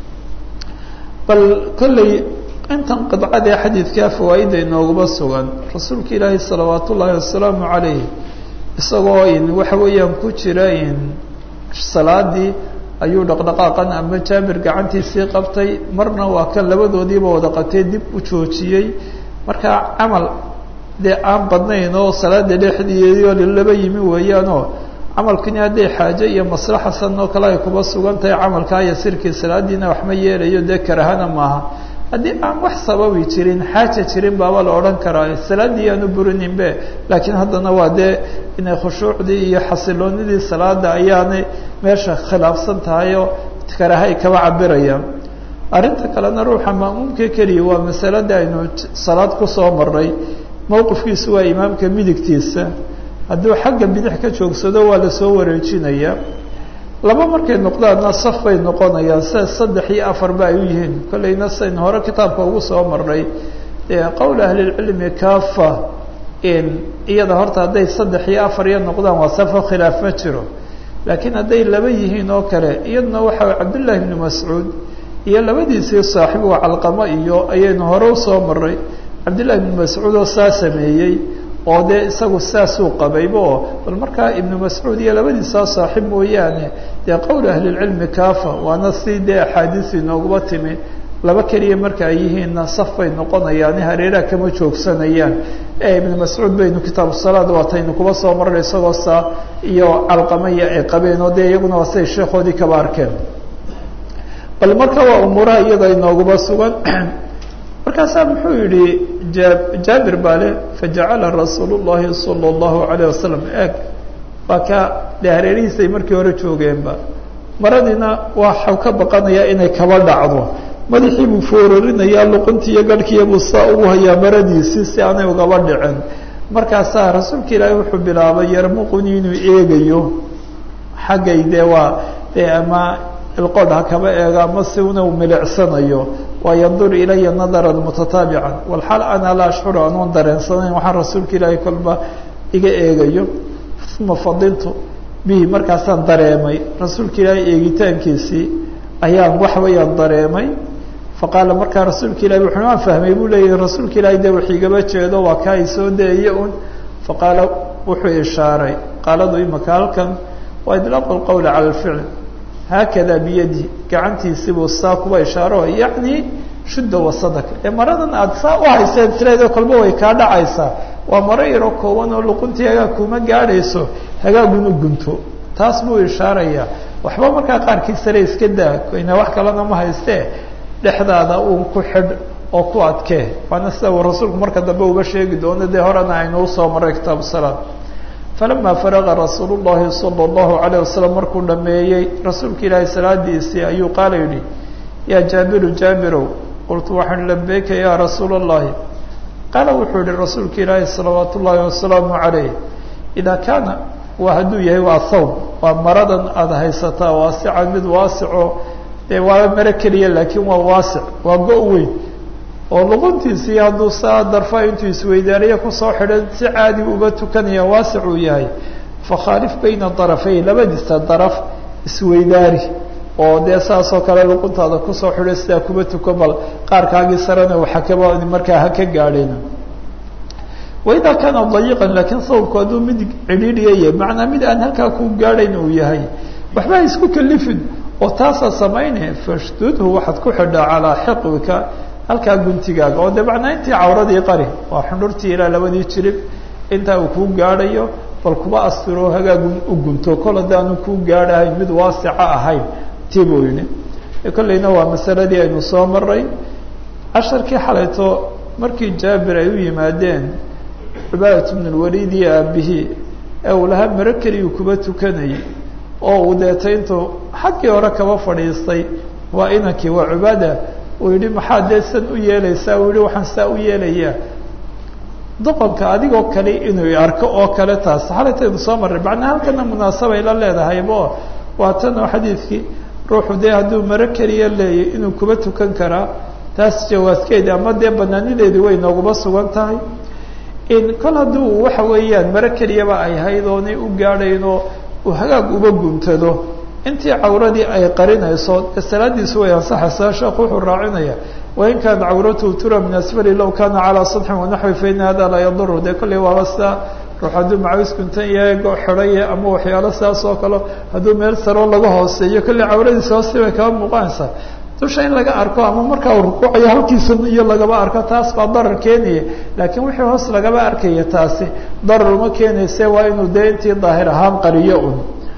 bal kolley intan qidcadee xadiidkaa fawaaida inooguma sugan rasuulka ilaahi salawaat ullaahi wasalaamu calayh isagoo in waxa weeyaan ku jira in salaadii ayuu dhaqdhaqaaqan ama jaabir gacantiisii qabtay marna waa kan labadoodiiba wada qabtay dib u joojiyey markaa camal dee aan badnayn oo salaada dhexdeedioo laba yimi weeyaanoo camalkani hadday xaaje iyo maslaxa san oo kale ay kuba sugan tahay camalkaa iyo sirkii salaadiina waxma yeelayo dee karahana maaha haddii aan wax sababi jirin xaaja jirin baaba la odhan karaa salaaddii aanu burininbe laakiin haddana waa dee inay khushuucdii iyo xasiloonidii salaada ayaanay meesha khilaafsan tahay oo karahay kaba cabirayaan arrinta kalena ruuxa ma'muumka keliya waa masalada aynu salaad kusoo maray mowqifkiisu waa imaamka midigtiisa hadduu xagga bidix ka joogsado waa lasoo wareejinaya laba markay noqdaanna saf bay noqonayaan sida saddex iyo afarba ay u yihiin kollayna sayn hore kitaabka ugu soo marnay qowl ahlilcilmi kaafa iyada horta hadday saddex iyo afar iyo noqdaan waa safo khilaaf ma jiro laakiin hadday laba yihiin oo kale iyaduna waxa cabdullaahi ibnu mascuud iyo labadiisii saaxibu calqamo iyo ayaynu hore usoo maray cabdullahi ibnu mascuud oo saa sameeyey oo dee isagu saasuu qabayba oo bal markaa ibnu mascuud iyo labadiisaa saaxib mooyaane dee qowl ahlilcilmi kaafa waana si dee axaadiisu inooguma timi laba keliya marka ay yihiinna saf bay noqonayaani hareeraha kama joogsanayaan ee ibnu mascuud baynu kitaabu salaad waataynu kuba soo marnay isagoo saa iyo calqamaya ay qabeen oo dee iyaguna waa siday sheekhoodii kaba arkeen bal marka waa umuuraha iyada inooguma sugan markaasaa muxuu yihi jaabir baa le fajacala rasuul llahi sala allahu alayh wasalam eeg waa ka dee hareerihiisay markii hore joogeenba maradiina waxau ka baqanayaa inay kaba dhacdo madaxii buu foorarinayaa luquntii iyo garhkiiya buu saa ugu hayaa maradiisii si aanay ugaba dhicin markaasaa rasuulka ilaahay wuxuu bilaabay yarmuquni inuu eegayo xaggay dee waa dee ama ilqodh ha kaba eego ama si una u milicsanayo waa yandur ilaya nadaran mutataabican walxaal ana laa ashcuru anoon dareensanayn waxaan rasuulka ilaahay kolba iga eegayo uma fadiltu bihi markaasaan dareemay rasuulka ilaahay eegitaankiisii ayaan wax weeyaan dareemay faqaala markaa rasuulka ilahi wuxu waan fahmay buu leeyahi rasuulka ilaahay de wax igaba jeedo waa kaa isoo daeye un faqaala wuxuu ishaaray qaaladu imaka halkan waa idlaaqu lqowli cala alficl haakada biyadi gacantiisibuu saa kuba ishaaro yacni shudda wasadaka ee maradan aada saa u hayseen tireedo kolba way kaa dhacaysaa waa maro yaro kooban oo luquntii hagaag kuma gaadhayso hagaaguna gunto taas buu ishaarayaa waxba markaa qaarkii sare iska daa ina wax kalena ma haystee dhexdaada uun ku xidh oo ku adkee waana sida uu rasuulku marka dambe uga sheegi doono dee horena aynu usoo maray kitaabu salaad falama faraga rasuul llahi sala allahu alayh wasalam markuu dhameeyey rasuulka ilaahay salaadiisii ayuu qaala yidhi yaa jaabiru jaabirow qultu waxaan labeyka yaa rasuula allahi qaala wuxuu yihi rasuulka ilaahi salawaat ullaahi wasalaamu calayh idaa kaana waa hadduu yahay waa thawb waa maradan aada haysataa waasican mid waasico dee waaba maro keliya laakiin waa waasic waa go- weyn oo luquntiisii hadduu saa darfa intuu isweydaariya kusoo xidhan si caadi uba tukanaya waasic uu yahay fakhaalif bayna darafay labadiisa daraf isweydaari oo dee saasoo kale luquntaada kusoo xidho sidaa kuba tukan bal qaarkaagii sarena waxakaba markaa ha ka gaadheen waidaa kaana dayiqan laakiin sawbku hadduu mid cidhiidhiyaya macnaa mid aan halkaa ku gaadhayn uu yahay waxba ha isku kalifin oo taasaa samayne fashdudhu waxaad ku xidhaa calaa xiqwika halkaa guntigaaga oo de macnaa intii cawradii qari waa xundhurtii ilaa labadii jirib intaa uu kuu gaadhayo bal kuba astiro hagaagu u gunto kol haddaanu kuu gaadhahayn mid waasica ahayn tii buu yidhi kollayna waa masaladii aynu soo maray casharkii xalayto markii jaabir ay u yimaadeen cubaadat bn lwaliid iyo aabihii ee uu lahaa maro keliyuu kuba tukanayay oo uu deetay intuu xaggii hore kaba fadhiistay waa inankii waa cubaada uu yihi maxaa dee san u yeelaysaa uu yihi waxaan saa u yeelayaa doqonka adigoo kale inuu arko oo kale taas xalaytaynu soo marray macnaa halkana munaasabay la leedahaybo waa tan oo xadiidkii ruuxu dee hadduu maro keliya leeyay inuu kuba tukan karaa taas jawaaskeedi ama dee banaanideedi way nooguba sugan tahay in kol hadduu waxa weeyaan maro keliyaba ay hayd oonay u gaadhaynoo uu hagaag uba guntado intii cawradii ay qarinayso dee salaadiisu way ansaxaysaa sheekhu wuxuu raacinaya wain kaana cawratuhu tura min asfali law kana calaa sadxin wanaxwi faina hada laa yaduru dee kolley waaba sidaa ruux hadduu macaws guntan yahay go xidhaye ama waxyaalo sidaas oo kale hadduu meel saroo laga hooseeyo kolley cawradiisa hoosti bay kaba muuqanaysaa dusha in laga arko ama markaa uu rukuucayo halkiisa iyo lagaba arko taas baa darar keenaya laakiin wixii hoos lagaba arkaya taasi darar uma keenayse waa inuu dee intii daahir ahaan qariyo un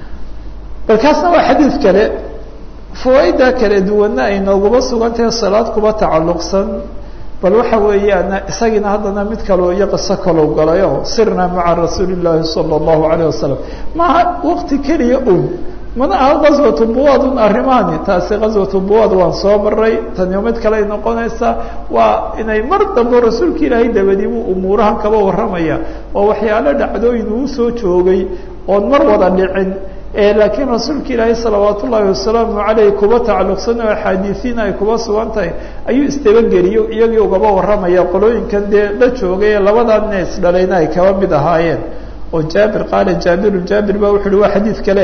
bal kaasna waa xadiid kale fawaaida kala duwanna ay nooguma sugan tahay salaad kuba tacalluqsan bal waxa weeyaan isagiina haddana mid kaloo iyo qiso kalou galay oo sirna maca rasuuli llaahi sala allahu alayh wasalam maaha waqti keliya un mana aha gaswatu buwaad un arrimahani taasi gaswatu buwaad waan soo maray taniyo mid kaley noqonaysaa waa inay mar dambe rasuulka ilaahay dabadii buu umuurahan kaba warramaya oo waxyaalo dhacdooyin uu soo joogay oon mar wada dhicin laakiin rasuulka ilaahay salawaat ullaahi wasalaamu caleyh kuba tacalluqsan oo axaadiisiina ay kuba sugan tahay ayuu isdabageliyo iyagii ugaba warramaya qolooyinkan dee la joogay ee labadan ina isdhalayna ay kaba mid ahaayeen oo jaabir qaala jaabirun jaabir ba wuxu uhi waa xadiid kale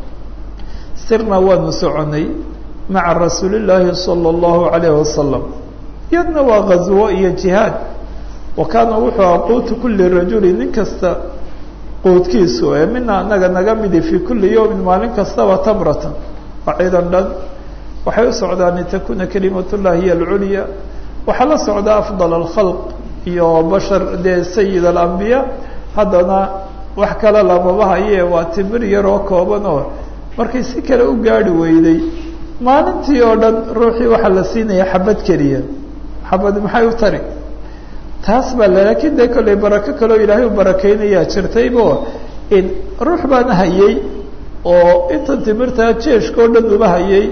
sirna waanu soconay maca rasuuli llaahi sala allahu alayh wasalam iyadna waa ghaswo iyo jihaad wa kaana wuxuu aha quutu kuli rajuli nin kasta quudkiisu ee mina anaga naga midi fii kulli yawmin maalin kastaba tamratan waa ciidan dhan waxay u socdaan litakuna kalimat llahi hiy alculya waxaa la socda afdal alkhalq iyo bashar dee sayid alambiya haddana wax kale lamaba haye waa timir yaroo kooban oo markay si kale u gaadhi weyday maalintii oo dhan ruuxii waxaa la siinaya xabad keliya xabad maxay u tari taas baa le laakiin dee kolley barako kaleo ilaahay u barakeynayaa jirtaybo ruux baana hayay oo intan timirtaa jeeshka oo dhan uba hayay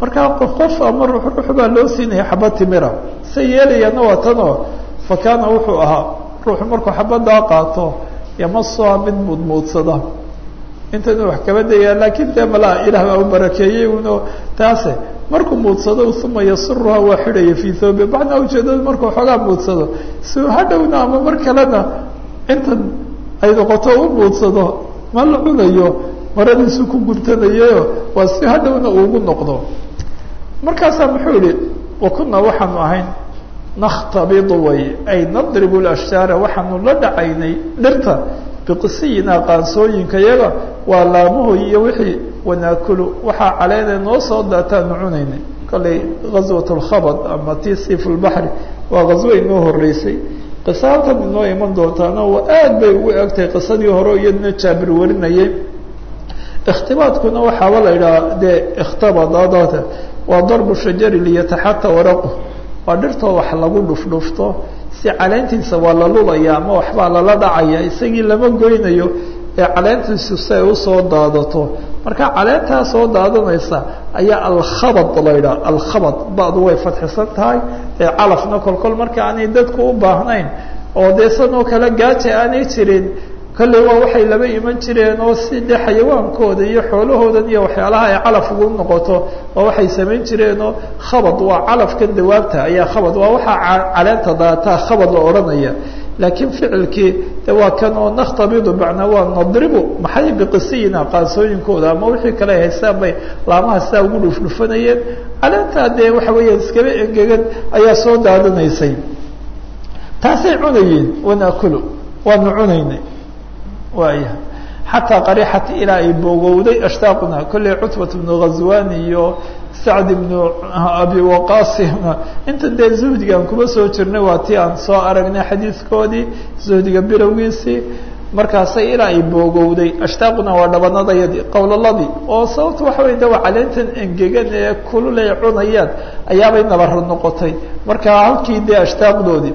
markaa qof ama ruux ruux baa loo siinaya xabad timira se yeelayaana waa tanoo fa kaana wuxuu ahaa ruuxu markuu xabaddaa qaato yamasuha mid muudmuudsada intanu wax kaba dayaa laakiin dee malaa ilaah baa u barakeeyey uno taase markuu muudsado uma yasuruha waa xidhaya fii thoobe macnaa ujeedada markuu xoogaa muudsado si hadhowna ama mar kalena intan ay noqoto u muudsado ma la cunayo maradiisu ku guntanayayo waa si hadhowna uugu noqdo markaasaa muxuu yihi wa kunaa waxaanu ahayn nakhtabidu way ay nadribu lashjaara waxaanu la dhacaynay dhirta biqisiyina qaansooyinka yaga waa laamahoy iyo wixii wanaakulu waxaa caleena noo soo daataanu cunaynay kollay ghaswat lkhabad ama ti siif lbaxri waa ghaswo inoo horeysay qisa halkan inoo iman doontaana waa aad bay ugu egtahay qisadii hore iyadna jaabir warinayay ikhtibaadkuna waxaaba la idhaha dee ikhtabadadata waa darbu shajari liyataxata waraqu waa dhirtoo wax lagu dhufdhufto si caleentiisa waa la lulaya ama waxbaa lala dhacaya isagii lama goynayo ee caleentiisu si ay usoo daadato marka caleentaa soo daadanaysa ayaa alkhabad la yidhaha alkhabad badu way fadxisan tahay ee calafna kolkol marka aanay dadku u baahnayn oo dee sanoo kale gaaja aanay jirin kolley waa waxay laba iman jireen oo si dee xayawaankooda iyo xoolahoodan iyo waxyaalaha ay calaf ugu noqoto oo waxay samayn jireenoo khabad waa calafkan dawaabta ayaa khabad waa waxaa caleenta daataa khabad la odhanaya laakiin ficilkii de waa kan oo nakhtabidu macnaa waa nadribu maxay biqisiyina qaansooyinkooda ama wixii kale ay haystaan bay laamaha sidaa ugu dhufdhufanayeen caleentaa dee waxa weeyaan iskaba engegan ayaa soo daadanaysay taasay cunayeen wanaakulu waanu cunaynay waaya xataa qarixat ilaa ay boogowday ashtaaquna kolley cutbat bnu ghazwan iyo sacd ibnu abi waqasina inta dee zuhdigaan kuma soo jirnay waa tii aan soo aragnay xadiidkoodii zuhdiga bilowgiisii markaasay ilaa ay boogowday ashtaaquna waa dhabanadayadii qowlaladii oo sababta waxa wey de waa caleentan engegan ee kulul ay cunayaan ayaabay nabara noqotay markaa halkii dee ashtaaqdoodii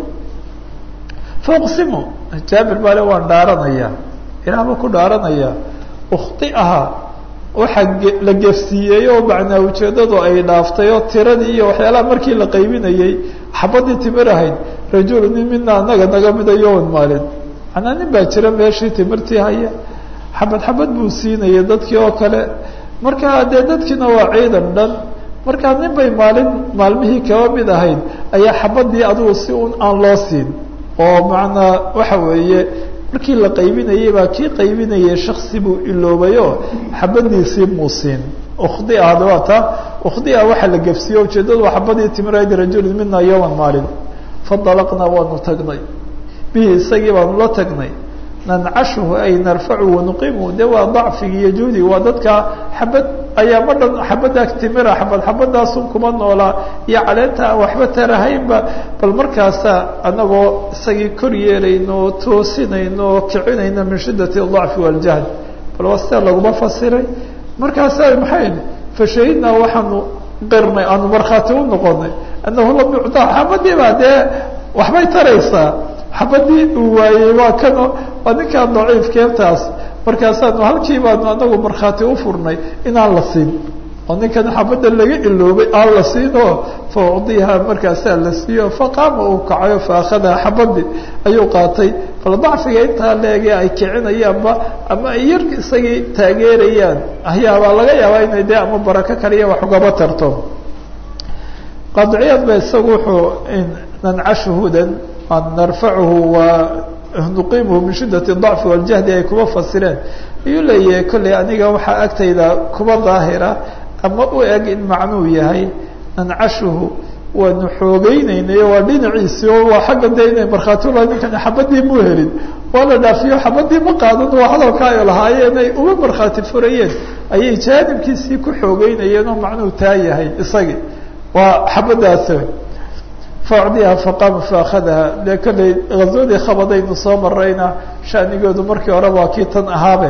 fauqsimu jaabir baale waan dhaaranaya ilaahba ku dhaaranaya ukhtiaha waxaa la gefsiiyey oo macnaa ujeeddadu ay dhaaftay oo tiradii iyo waxyaalaha markii la qaybinayey xabadii timir ahayd rajulu nin mina anaga naga mida yowan maalin manaa nin baa jira meeshii timirtii haya xabad xabad buu siinayay dadkii oo kale markaa dee dadkiina waa ciidan dhan markaa nin bay maalin maalmihii kaba mid ahayd ayaa xabadii adigu si un aan loo siin oo macnaa waxa weeye markii la qaybinayey baa kii qaybinayay shaksi buu iloobayo xabadiisii muusiin ukhdia hada waa taa ukhdia waxaa la gefsiiye ujeeddadu waa xabadii timirayd rajulin mina yowman maalin fadalaqnaa waanu tagnay bihi isagii baanu la tagnay nancashuhu ay narfacu wanuqimu de waa dacfigi iyo juhdi waa dadka xabad ayaa ma dhan xabaddaa timira xabad xabadaasun kuma noolaa iyo caleenta aan waxba tarahaynba bal markaasa anagoo isagii kor yeelayno toosinayno oo kicinayno min shiddati dacfi waljahd bal waa sidaa laguma fasiray markaasa maxay fashahidnaa waxaanu qirnay aanu markhaati u noqonay annahu lam yuctaa xabadii baa dee waxbay taraysaa xabadii uu waayey waa kano waa ninkaan daciif keebtaas markaasaanu halkii baanu anagu markhaati u furnay inaan la siin oo ninkan xabadda laga iloobay aan la siinoo fa ucdiha markaasaa la siiyo faqaama uu kacayo fa akhadaha xabadii ayuu qaatay bal dacfiga intaa leege ay kicinayaanba ama ay yar isagii taageerayaan ayaabaa laga yaabaa inay dee ama barako kaliya wax ugaba tarto qadciyaad ba isagu wuxuu nancashuhudan an narfacuhu wa nuqimuhu min shiddati dacfi waljahdi ay kuma fasireen ayuu leeyahay kolley aniga waxaa agtayda kuba daahira ama u eg in macnuu yahay nancashuhu waanu xoogeynaynayo waa dhinaciisi oo waa xagga de inay markhaati ulaha ninkan xabadii muu helin waa la dhaafiyo xabadii ma qaadan waa hadalka ay lahaayeen ay uga markhaati furayeen ayay jaanibkiisii ku xoogeynayeen oo macnuu taa yahay isagii waa xabadaas facdiha faqaama faakadaha dee kolley ghazwadii khabadaynu soo marayna shaanigoodu markii hore waa kii tan ahaabe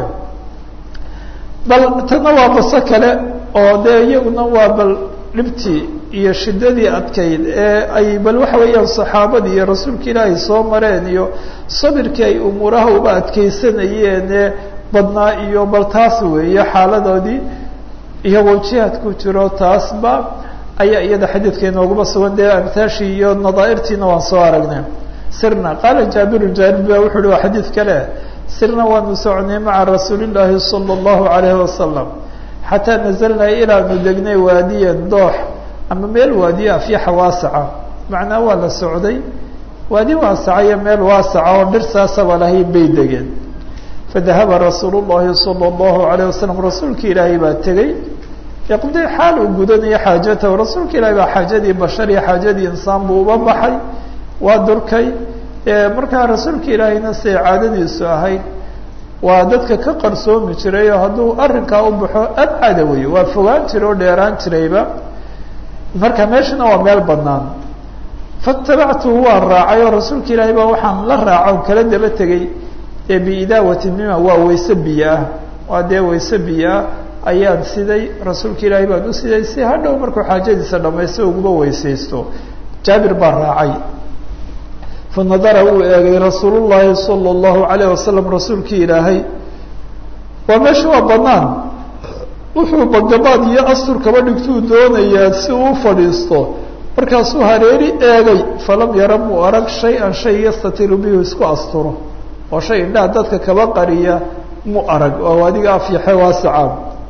bal tana waa baso kale oo dee iyaguna waa bal dhibtii iyo shiddadii adkayd ee ay bal waxa weeyaan saxaabadii iyo rasuulka ilaahay soo mareen iyo sabirkii ay umuuraha uba adkeysanayeen ee badnaa iyo bal taas weeye xaaladoodii iyagoo jihaad ku jiro taasba ayaa iyada xadiidka inooguma sugan dee amtaashii iyo nadaairtiina waan soo aragnay sirna qaala jaabiru jaabir ba wuxu uhi waa xadiid kale sirna waanu soconay maca rasuuli llaahi sala allahu alayhi wasalam xataa nazalnaa ilaanu degnay waadiyan doox ama meel waadiya afyaxa waasaca macnaa waa la socday waadi waasaca iyo meel waasaca oo dhirsaasaba lahayn bay degeen fadahaba rasuulu llahi sala allahu alayh wasalam rasuulka ilaahay baa tegey yaqdi xaal uu gudanayo xaajatahu rasuulka ilaahay baa xaajadii bashar iyo xaajadii insaan buu uba baxay waa durkay markaa rasuulka ilaahayna siday caadadiisu ahayd waa dadka ka qarsoomi jiray oo hadduu arrinkaa u baxo abcada wey waa fogaan jiray oo dheeraan jirayba marka meeshana waa meel banaan fatabactuhu waan raacay oo rasuulka ilaahay baa waxaan la raaca o kala daba tegey ee biidaawati mima waa wayse biyo ah waa dee wayse biyo ah ayaan siday rasuulka ilaahay baan u siday si hadhow markuu xaajadiisa dhamaysto uguba weysaysto jaabir baa raacay fanadara uu eegay rasuul llahi sala allahu alayh wasalam rasuulkii ilaahay waa meesha waa banaan wuxuu bagabaad iyo astur kaba dhigtuu doonayaa si uu fadhiisto markaasuu hareeri eegay falam yara muu arag shay-an shay yastatiru bihi isku asturo oo shay indhaha dadka kaba qariya mu arag oo adiga afyaxe waasacaan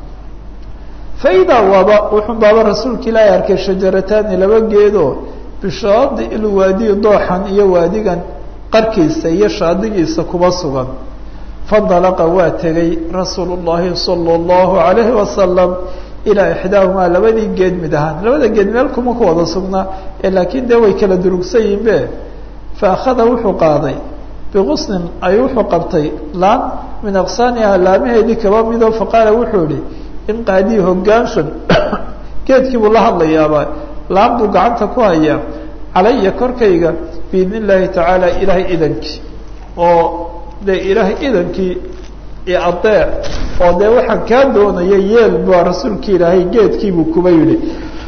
fa idaa waaba wuxun baaba rasuulka ilaahay arkay shajarataani laba geedoo bishaadi ilwaadiyi dooxan iyo waadigan qarkiisa iyo shaadigiisa kuba sugan fandalaqa waa tegay rasuulu llahi sala allahu alayhi wasalam ilaa ixdaahumaa labadii geed mid ahaan labada geed meel kuma ku wada sugnaa ee laakiin dee way kala durugsan yihin be fa akhada wuxuu qaaday biqusnin ay wuxuu qabtay laan min aqsaaniha laamaheedii kaba mido faqaala wuxuu ihi in qaadii hogaanshan geedkii buu la hadlayaaba laan buu gacanta ku hayaa calaya korkayga biidn illaahi tacaala ilaahay idankii oo dee ilaahay idankii adeec oo dee waxaan kaa doonaya yeel baa rasuulki ilaahay geedkiibuu kuba yidhi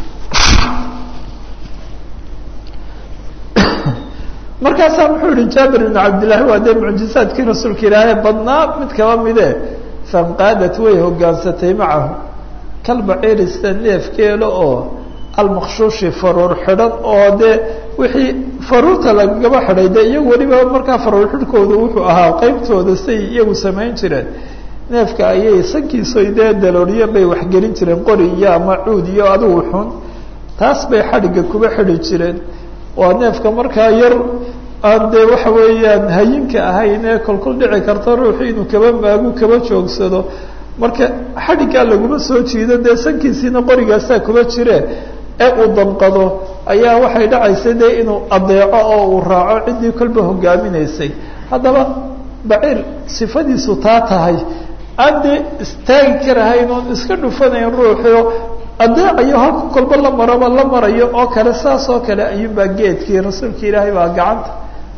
markaasaa muxuu yihi jaabir ibn cabdillahi waa dee mucjizaadkii rasuulka ilaahay badnaa mid kaba mide fanqaadat way hogaansatay macahu kalbaciirista neefkeela oo almakshuushi faruur xidhan oo dee wixii faruurta lagaba xidhay dee iyagu weliba markaa faruur xidhkooda wuxuu ahaa qeybtooda say iyagu samayn jireen neefka ayay sankiiso dee dalooliyan bay waxgelin jireen qori iyo ama cuud iyo adigu xun taas bay xadhigga kuba xidhi jireen waa neefka markaa yar aan dee waxa weeyaan hayinka ahayn ee kolkol dhici karta ruuxu inuu kaba maagu kaba joogsado marka xadhiggaa laguma soo jiido dee sankiisiina qorigaasaa kuba jire ee uu damqado ayaa waxay dhacaysa dee inuu adeeco oo uu raaco ciddii kolba hogaaminaysay haddaba baciir sifadiisu taa tahay aan dee istaagi karahayn oon iska dhufanayn ruuxio adeecayo halku kolba la maraba la marayo oo kale saas oo kale ayuunbaa geedkii rasuulka ilaahay baa gacanta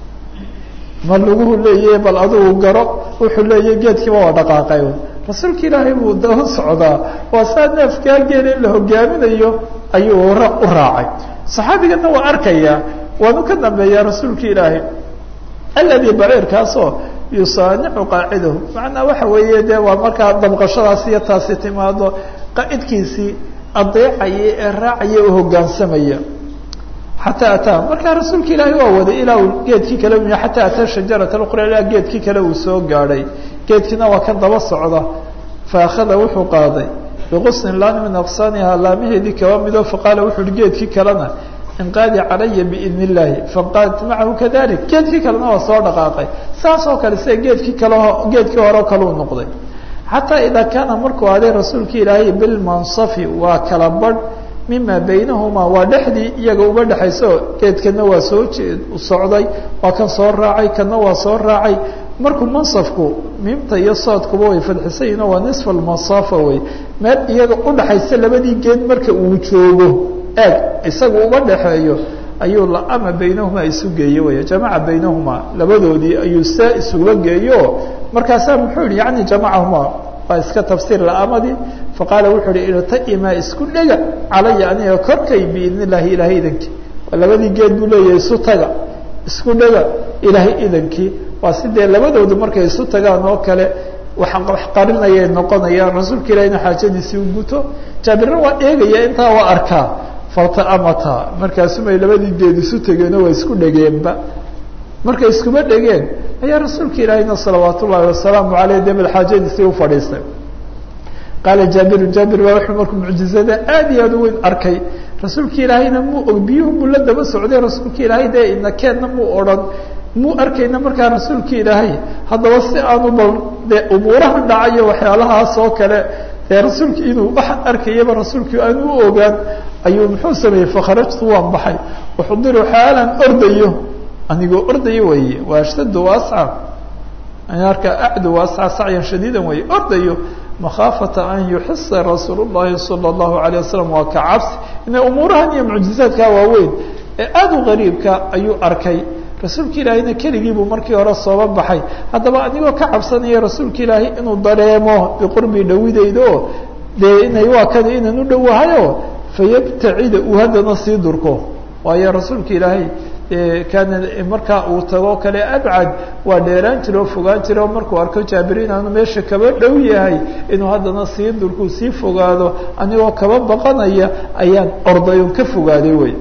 ma laguhu leeyahy bal adigu garo wuxuu leeyahy geedkiiba waa dhaqaaqay rasuulka ilaahay buu daba socdaa waa saa neefkaa geel in la hogaaminayo ayuu u raacay saxaabigana waa arkayaa waanu ka dambeeyaa rasuulka ilaahay aladi baciirkaasoo yusaanicu qaacidahu macnaa waxa weeye dee waa markaa dabqashadaas iyo taasi timaado qaacidkiisii adeecaya ee raacaya u hogaansamaya xataa ataa markaa rasuulka ilaahay waa waday ilaa uu geedkii kale u xataa ataa shajarata uqra ilaa geedkii kale uu soo gaadhay geedkiina waa kan daba socda fa akhada wuxuu qaaday biqusnin laan min aqsaaniha laamaheedii kaba mido faqaala wuxu uhi geedkii kalena inqaadi calaya biidn illaahi fanqaadat macahu kadalik geedkii kalena waa soo dhaqaaqay saas oo kale sida geedkii kale geedkii hore kaleu noqday xataa idaa kaana markuu aaday rasuulka ilaahay bilmansafi waa kala badh mima baynahumaa waa dhexdii iyaga uba dhexayso geedkana waa soo socday waa kan soo raacay kana waa soo raacay markuu mansafku miimta iyo soodkuba way fadxisayiin waa nisfa almasafa wey meel iyaga udhaxaysa labadii geed marka uu joogo eeg isaga uba dhexeeyo ayuu laama baynahumaa isu geeye wey jamaca baynahumaa labadoodii ayuu saa isula geeyo markaasaa muxuu yihi yani jamacahumaa waa iska tafsiir la'amadii faqaala wuxuu ihi irtaimaa isku dhega calaya aniga korkay biidn illaahi ilaahay idankii waa labadii geed buu leeyahay isu taga isku dhega ilaahay idankii waa sidee labadoodu markay isu tagaan oo kale wax qarinayay noqonayaan rasuulka ilahina xaajadiisii u guto jaabirna waa eegaya intaa waa arkaa faltaamata markaasumay labadii geed isu tegeenoo waa isku dhegeenba markay iskuma dhegeen ayaa rasuulka ilaahina salawaat ullaahi wasalaamu aleyh dee bal xaajadiisii u fadhiistay qaala jaabiru jaabir baa wuxuu markuu mucjizada aad iyo aad u weyn arkay rasuulka ilaahayna muu og biyuhu muu la daba socday rasuulka ilaahay dee inakeenna muu odhan muu arkayna markaa rasuulka ilaahay haddaba si aanu bal dee umuurahan dhacayo waxyaalahaas oo kale dee rasuulka inuu waxaan arkayaba rasuulkii aanu u ogaan ayuu muxuu sameeyey fakharajtu waan baxay uxdiru xaalan ordayo anigoo ordayo weeye waa ashtadu waasca arka acdu waasca sacyan shadiidan weeye ordayo makhaafata an yuxisa rasuul llahi sala allahu alayh wasalam waa ka cabsi ina umuurahan iyo mucjizaadka waaweyn ee aada u qariibka ayuu arkay rasuulka ilaahayna keligii buu markii hore sooba baxay haddaba anigoo ka cabsanaya rasuulka ilaahay inuu dareemo biqurbi dhawidayda oo dee inay waa kani inaan u dhowahayo fayabtacida uu haddana sii durko waayo rasuulka ilaahay kaana markaa uu tago kale abcad waa dheeraan jira oo fogaan jira oo markuu arko jaabir inaanu meesha kaba dhow yahay inuu haddana sii durkuu sii fogaado anigoo kaba baqanaya ayaan orday on ka fogaaday wey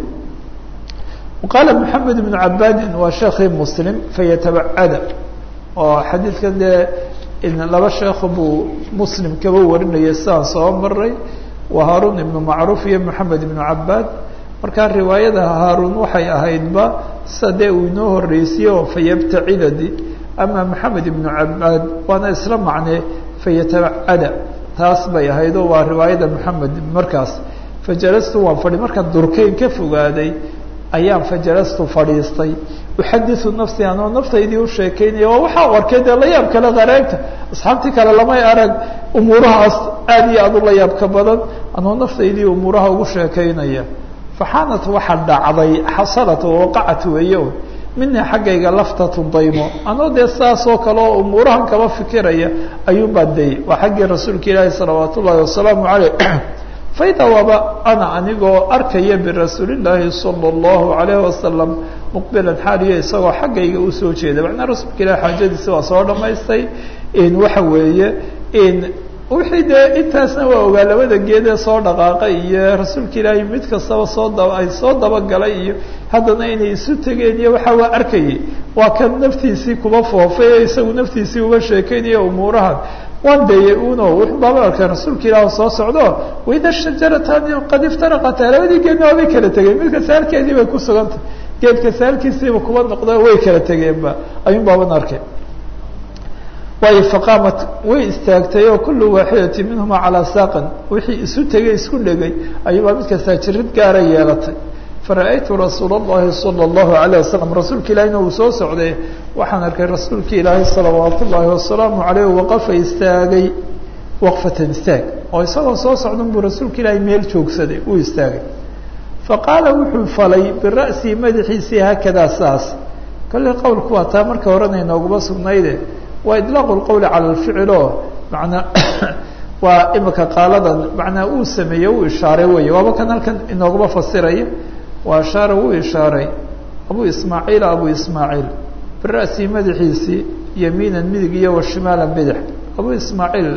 qaala moxamed ibnu cabaadin waa sheekii muslim fayatabacada oo xadiidkan dee laba sheekh buu muslim kaba warinayay sidaan soo maray waa haaruun ibnu macruuf iyo moxamed ibnu cabaad markaa riwaayada haaruun waxay ahaydba sida dee uu inoo horeysiye oo fayabtacidadi ama maxamed ibnu cabaad waana isla macnee fayatabacada taas bay ahayd oo waa riwaayada maxamed markaas fajalastu waan fadhi markaan durkeyn ka fogaaday ayaan fajalastu fadhiistay uxadiu nafsi anoo naftaydii u sheekeynaya waa waxaa u arkay dee la yaab kale qareegta asxaabtii kale lamay arag umuurahaas aad iyo aad u la yaabka badan anoo naftaydii umuuraha ugu sheekeynaya faxaanat waxaa dhacday xasalat waqacat weeye mina xaggayga laftatu daymo anoo dee saasoo kale oo umuurahan kaba fikiraya ayuun baa dayay waa xaggii rasuulka ilaahi salawaat ullaahi wasalaamu caleyh faida waaba ana anigoo arkaya birasuuli llaahi sala allahu alayhi wasalam muqbilan xaaliyo isagoo xaggayga usoo jeeda macnaa rasuulka ilahi xaajadiisi waa soo dhamaystay waxa weeye wixii dee intaasna waa ogaa labada geedee soo dhaqaaqay iyo rasuulka ilaahay mid kastaba soo daba ay soo dabagalay iyo haddana inay isu tegeen iyo waxa waa arkayay waa kan naftiisii kuba foofay ee isagu naftiisii uga sheekeynaya umuurahan waan dayay uno wuxuu baaba arkay rasuulka ilaah soo socdo waida shajaratani qad iftaraqata labadii geedna waabay kala tegeen midka saalkeedii bay ku sugantay geedka saalkiisiiba kuba noqda way kala tegeenba ayuun baaban arkay waayo faqaamat way istaagtay oo kullu waaxidati minhuma calaa saaqan wixii isu tegay isku dhegay ayuubaa mid kastaa jirid gaara yeelatay fara-aytu rasuula اllahi salى اllahu alayه wasalam rasuulka ilaahina uu soo socday waxaan arkay rasuulka ilaahay salawaat ullaahi wasalaamu aleyh waqafa istaagay waqfatan istaag oo isagoo soo socdan buu rasuulka ilaahay meel joogsaday uu istaagay faqaala wuxuu falay bira'sii madaxiisii haakadaa saas kolley qowlku waa taa marka horena inooguma sugnayde waa idlaaqu lqowli cala alficil oo manaa waa imika qaaladan macnaa uu sameeyey uu ishaaray weeye waaba kan halkan inooguma fasiraya waa ashaara wuu ishaaray abu ismaaciila abu ismaaciil bira'sii madaxiisii yamiinan midig iyo wa shimaalan bidix abu ismaaciil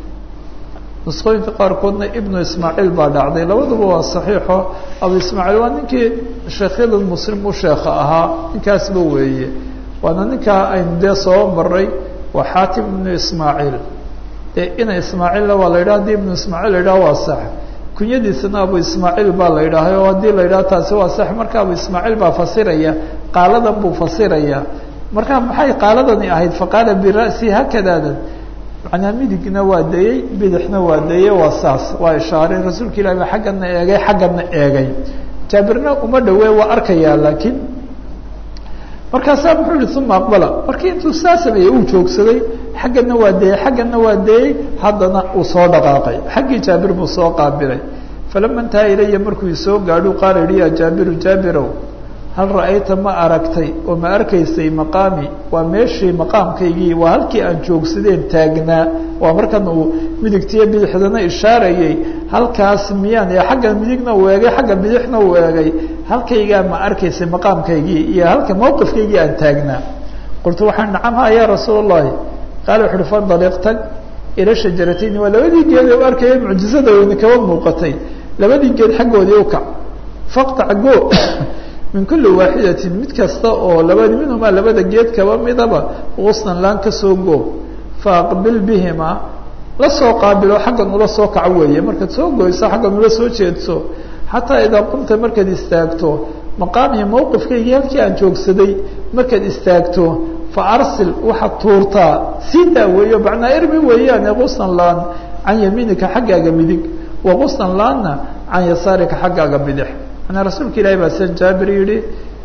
nusqooyinka qaarkoodna ibnu ismaaciil baa dhacday labaduba waa saxiixo abu ismaaciil waa ninkii sheekhyada muslim u sheekha ahaa ninkaasba weeye waana ninkaa aynu dee soo maray waa xaatim ibnu ismaaciil dee ina ismaaciilna waa la yidhaha hadii ibnu ismaaciil la yidhaha waa sax kunyadiisana abu ismaaciil baa la yidhaahay oo haddii la yidhaha taasi waa sax marka abu ismaaciil baa fasiraya qaaladan buu fasiraya marka maxay qaaladani ahayd faqaala bira'si hakadaadan macnaa midigna waa dayey bidixna waa dayey waa saas waa ishaaray rasuulka ilahi baa xaggana eegay xaggana eegay jaabirna uma dhawee waa arkayaa laakiin markaasaa muxuu yihi uma aqbala markii intuu saa sameeyey uu joogsaday xaggana waa dayey xaggana waa dayey haddana uu soo dhaqaaqay xaggii jaabir buu soo qaabilay falama intaha ilaya markuu isoo gaadhu qaala yihi ya jaabiru jaabirow hal ra'ayta ma aragtay oo ma arkaysay maqaami waa meeshii maqaamkaygii waa halkii aan joogsadeen taagnaa waa markan uu midigtiyo bidixdana ishaarayay halkaas miyaan ee xagga midigna uu eegay xagga bidixna uu eegay halkaygaa ma arkaysay maqaamkaygii iyo halka mawqifkaygii aan taagnaa qultu waxaan nacam ha ya rasuul اllahi qaala wuxu uhi fandaliq tag ila shajaratayni waa labadii geed u arkaya mucjizada weyne kaba muuqatay labadii geed xaggoodii ukac faqtac go min kuli waaxidatin mid kasta oo labadi minhumaa labada geed kaba midaba qusnan laan kasoo go faaqbil bihimaa la soo qaabilo xaggan ula soo kaco weeye markaad soo goyso xaggan ula soo jeedso xataa idaa qumta markaad istaagto maqaamihi mawqifkaygii halkii aan joogsaday markaad istaagto fa arsil waxaad tuurtaa sii daaweeyo macnaa irmi weeyaane qusnan laan can yamiinika xaggaaga midig wa qusnan laanna can yasaarika xaggaaga bidix manaa rasuulka ilaahi baa san jaabir yihi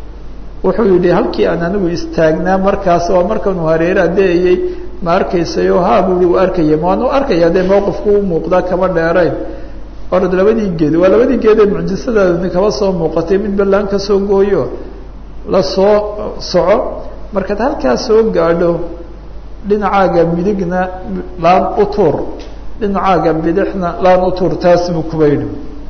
wuxuu yidhi halkii aan anigu istaagnaa markaas waa markanuu hareere adeeyey ma arkaysayo ha bui u arkaya maanu arkaya dee mawqifku u muuqdaa kama dheerayn orad labadii geed waa labadii geed ee mucjisadaadni kaba soo muuqatay mid ballaan ka soo gooyo la soo soco markaad halkaa soo gaadho dhinacaaga midigna laan u tuur dhinacaaga bidixna laan u tuur taas buu kuba yidhi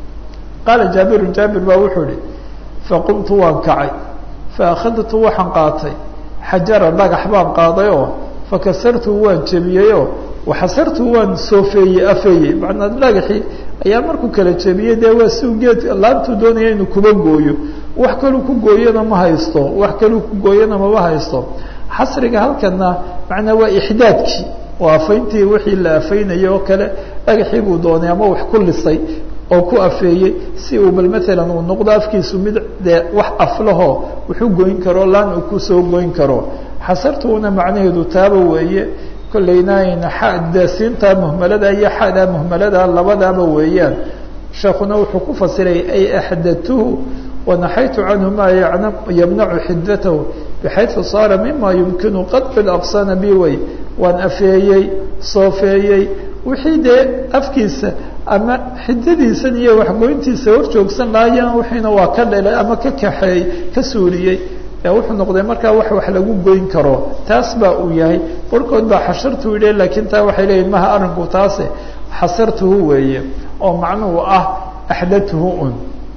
qaala jaabirun jaabir baa wuxuu ihi faqumtu waan kacay faakadtu waxaan qaatay xajara dhagax baan qaaday oo fakasartuhu waan jebiyeyoo waxasartuhu waan soofeeyey afeeyey macnaa dhagaxii ayaa markuu kala jebiyey dee waa siu geed laantuu doonaya inuu kuba gooyo wax kaluu ku gooyana ma haysto wax kaluu ku gooyana mama haysto xasriga halkana macnaa waa ixdaadkii waa afayntii wixii la afaynayay oo kale dhagaxii buu doonay ama wax ku lisay oo ku afeeyey si uu bal maalan uu noqdo afkiisu mid dee wax aflahoo wuxuu goyn karo laan uu kusoo goyn karo xasartuuna macnaheedu taaba weeye kollayna xadasiinta muhmalada iyo xada muhmalada labadaaba weeyaan sheekuna wuxuu ku fasiray ay axdatuhu wanaxaytu canhu maa yamnacu xidatahu bxayثu saara mima yumkinu qadci aqsana bi way waan afeeyey soofeeyey wixii dee afkiisa ama xidadiisan iyo waxgoyntiisa hor joogsan lahaayana wixiina waa ka dhelay ama ka kaxeey ka suuliyey wuxuu noqday markaa wax wax lagu goyn karo taas baa uu yahay barhkood baa xashartuu yidhi laakiin taa waxay leeyihin maha arrinku taase xasartuhu weeye oo macnuhu ah axdatuhu un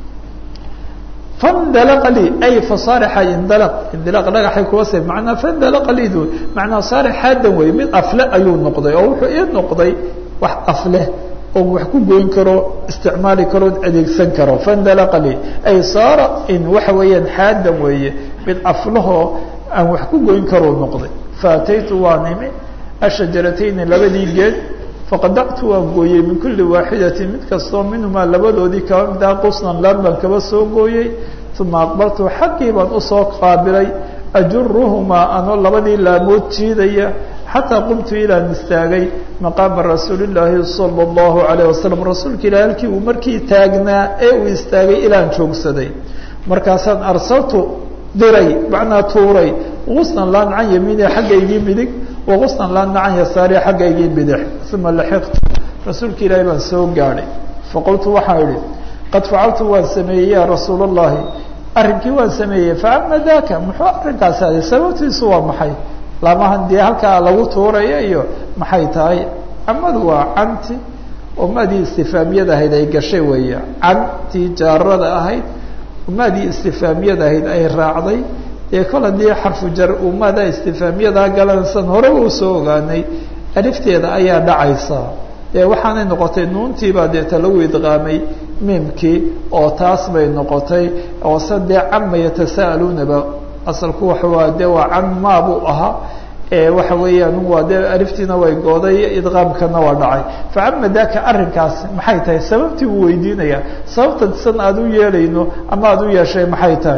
fandalaqa lii ay fasaarixa indalaq indilaq dhagaxay kuwa se manaa fandalaqa liidu macnaa saarix xaadan wey mid afle ayuu noqday oo wuxuu ii noqday wax afleh oo wax ku goyn karo isticmaali karo adeegsan karo fandalaqa lii ay saara in waxa weeyaan xaadan weeye mid aflahoo aan wax ku goyn karou noqday faataytu waan imi ashajaratayni labadii geed faqadactu waan gooyey min kuli waaxidatin mid kastoo minhumaa labadoodii kaba midaa qusnan laan baan kaba soo gooyey uma aqbaltu xaggii baan usoo qaabilay ajuruhumaa anoo labadii laamood jiidaya xataa qumtu ilaan istaagay maqaama rasuulillaahi sala allahu alayh wasalam rasuulka ilahi halkii uu markii taagnaa ee uu istaagay ilaan joogsaday markaasaan arsaltu diray macnaa tuuray qusnan laan can yamiini xaggaygii midig waqusnan laana can yasaari xaggaygii bidix uma laxiqtu rasuulka ilaahi baan soo gaadhay faqultu waxaan idhi qad facaltu waan sameeyey ya rasuul allahi arrinkii waan sameeyey faama daka muxuu arrinkaasi aday sababtiisu waa maxay lamahan dee halkaa lagu tuuraya iyo maxay tahay amadu waa canti oo madii istifaamiyada ahayd ay gashay weeye cantii jaarada ahayd madii istifaamiyada ahayd ay raacday dee kol haddii xarfu jar umada istifaamiyadaa galansan horeba usoo ogaanay alifteeda ayaa dhacaysa dee waxaanay noqotay nuuntiibaa deeta lagu idqaamay miimkii oo taas bay noqotay oo se dee cama yatasa'aluunaba asalku waxawaa dee waa can maa buu ahaa waxa weeyaan waa dee aliftiina way gooday idqaamkana waa dhacay facama daka arrinkaas maxay tahay sababtii buu weydiinaya sababta san aada u yeelayno ama aada u yeeshay maxay tahay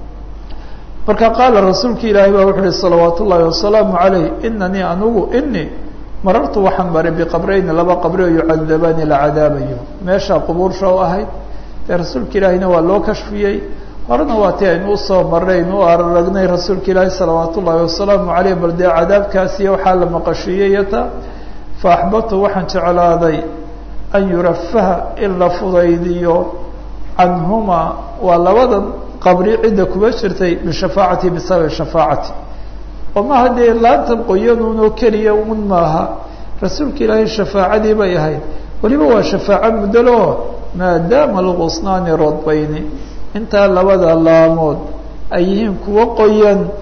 marka qaala rasuulka ilaahay baa wuxu uhi salawaat ullaahi wasalaamu calayh inanii anugu inii marartu waxaan maray biqabrayni laba qabri oo yucadabaani la cadaabayo meesha qubuursha u ahayd dee rasuulka ilaahiyna waa loo kashfiyey horena waa ti aynu usoo marnayn u aragnay rasuulka ilaahi salawaat ullaahi wasalaamu caleyh bal dee cadaabkaasiyo waxaa la maqashiiyeyata fa axbabtu waxaan jeclaaday an yurafaha in la fudaydiyo canhumaa waa labadan qabri cidda kuba jirtay bishafaacati bisababi shafaacati oo maaha dee laantan qoyanuunoo keliya un maaha rasuulka ilaahay shafaacadii bay ahayd weliba waa shafaaco muddalo maadaama alqusnaani rodbayni intaa labada laamood ay yihiin kuwo qoyan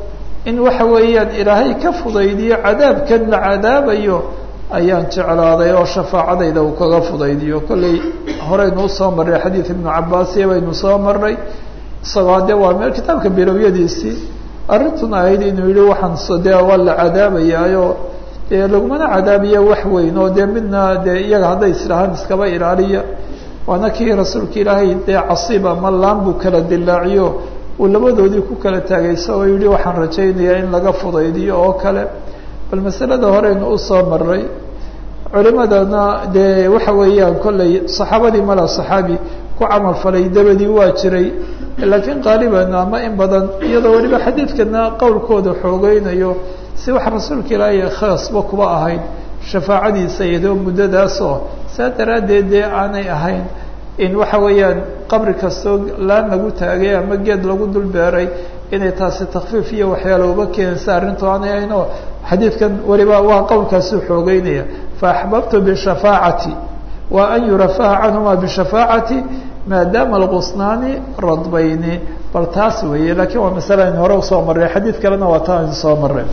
in waxa weeyaan ilaahay ka fudaydiyo cadaabkan la cadaabayo ayaan jeclaaday oo shafaacadayda uu kaga fudaydiyo kollay horeynu usoo marray xadiid ibnu cabaasiya baynu soo marray isagoo dee waa meel kitaabka bilowyadiisii arrintuna ahayd inuu yihi waxaan dee waa la cadaabayaayo dee lagumana cadaabiya wax weyn oo dee midna dee iyaga hadday isdhahaan iskaba ilaaliya waana kii rasuulka ilaahay dee casiib ama laan buu kala dilaaciyo uu labadoodii ku kala taagay isagoo yihi waxaan rajaynayaa in laga fudaydiyo oo kale bal masalada horeynu usoo maray culimadana dee waxa weeyaan kollay saxaabadii mala saxaabi ku camal falay dabadii waa jiray laakiin qaaliban ama in badan iyadoo weliba xadiidkana qowlkooda xoogeynayo si wax rasuulka ilaahay khaasba kuba ahayd shafaacadiisa iyadoo muddadaasoo saa daraaddeed dee aanay ahayn in waxa weeyaan qabri kastoo laan lagu taagay ama geed lagu dul beeray inay taasi takfiif iyo waxyaala uba keenaysa arrintu aanay ahayn oo xadiidkan weliba waa qowlkaasu xoogeynaya faaxbabtu bishafaacati wa an yurafaha canhuma bishafaacati maadaama alqusnaani radbayni bal taas weeye lakiin waa masale aynu hore usoo marray xadiid kalena waa taa aynu soo marray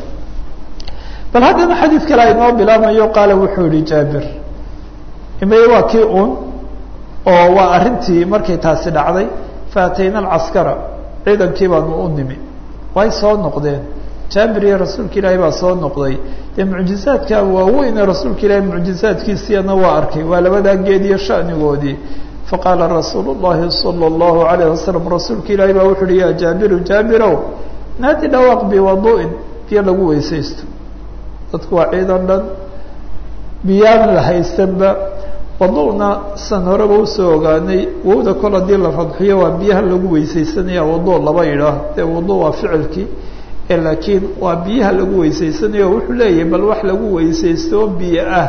bal haddana xadiid kale aynoo bilaamayo qaala wuxuu yihi jaabir imay waa kii un oo waa arrintii markay taasi dhacday faatayna alcaskara ciidankii baanu u nimi way soo noqdeen jaabir iyo rasuulka ilaahay baa soo noqday dee mucjizaadka waaweyne rasuulka ilaahay mucjizaadkiisiana waa arkay waa labadaa geed iyo shanigoodii faqaala rasuulu llahi sala allahu alayh wasalam rasuulka ilaahay baa wuxu uhi ya jaabiru jaabirow naadi dhawaaq biwadu'in biyo lagu weysaysto dadku waa ciidan dhan biyaan la haystanba wadu'na san horeba usoo ogaanay wowda kol haddii la fadxiyo waa biyaha lagu weysaysanaya wadu laba idhaah dee wadu waa ficilkii laakiin waa biyaha lagu weysaysanaya o wuxuu leeyahay bal wax lagu weysaysto oo biyo ah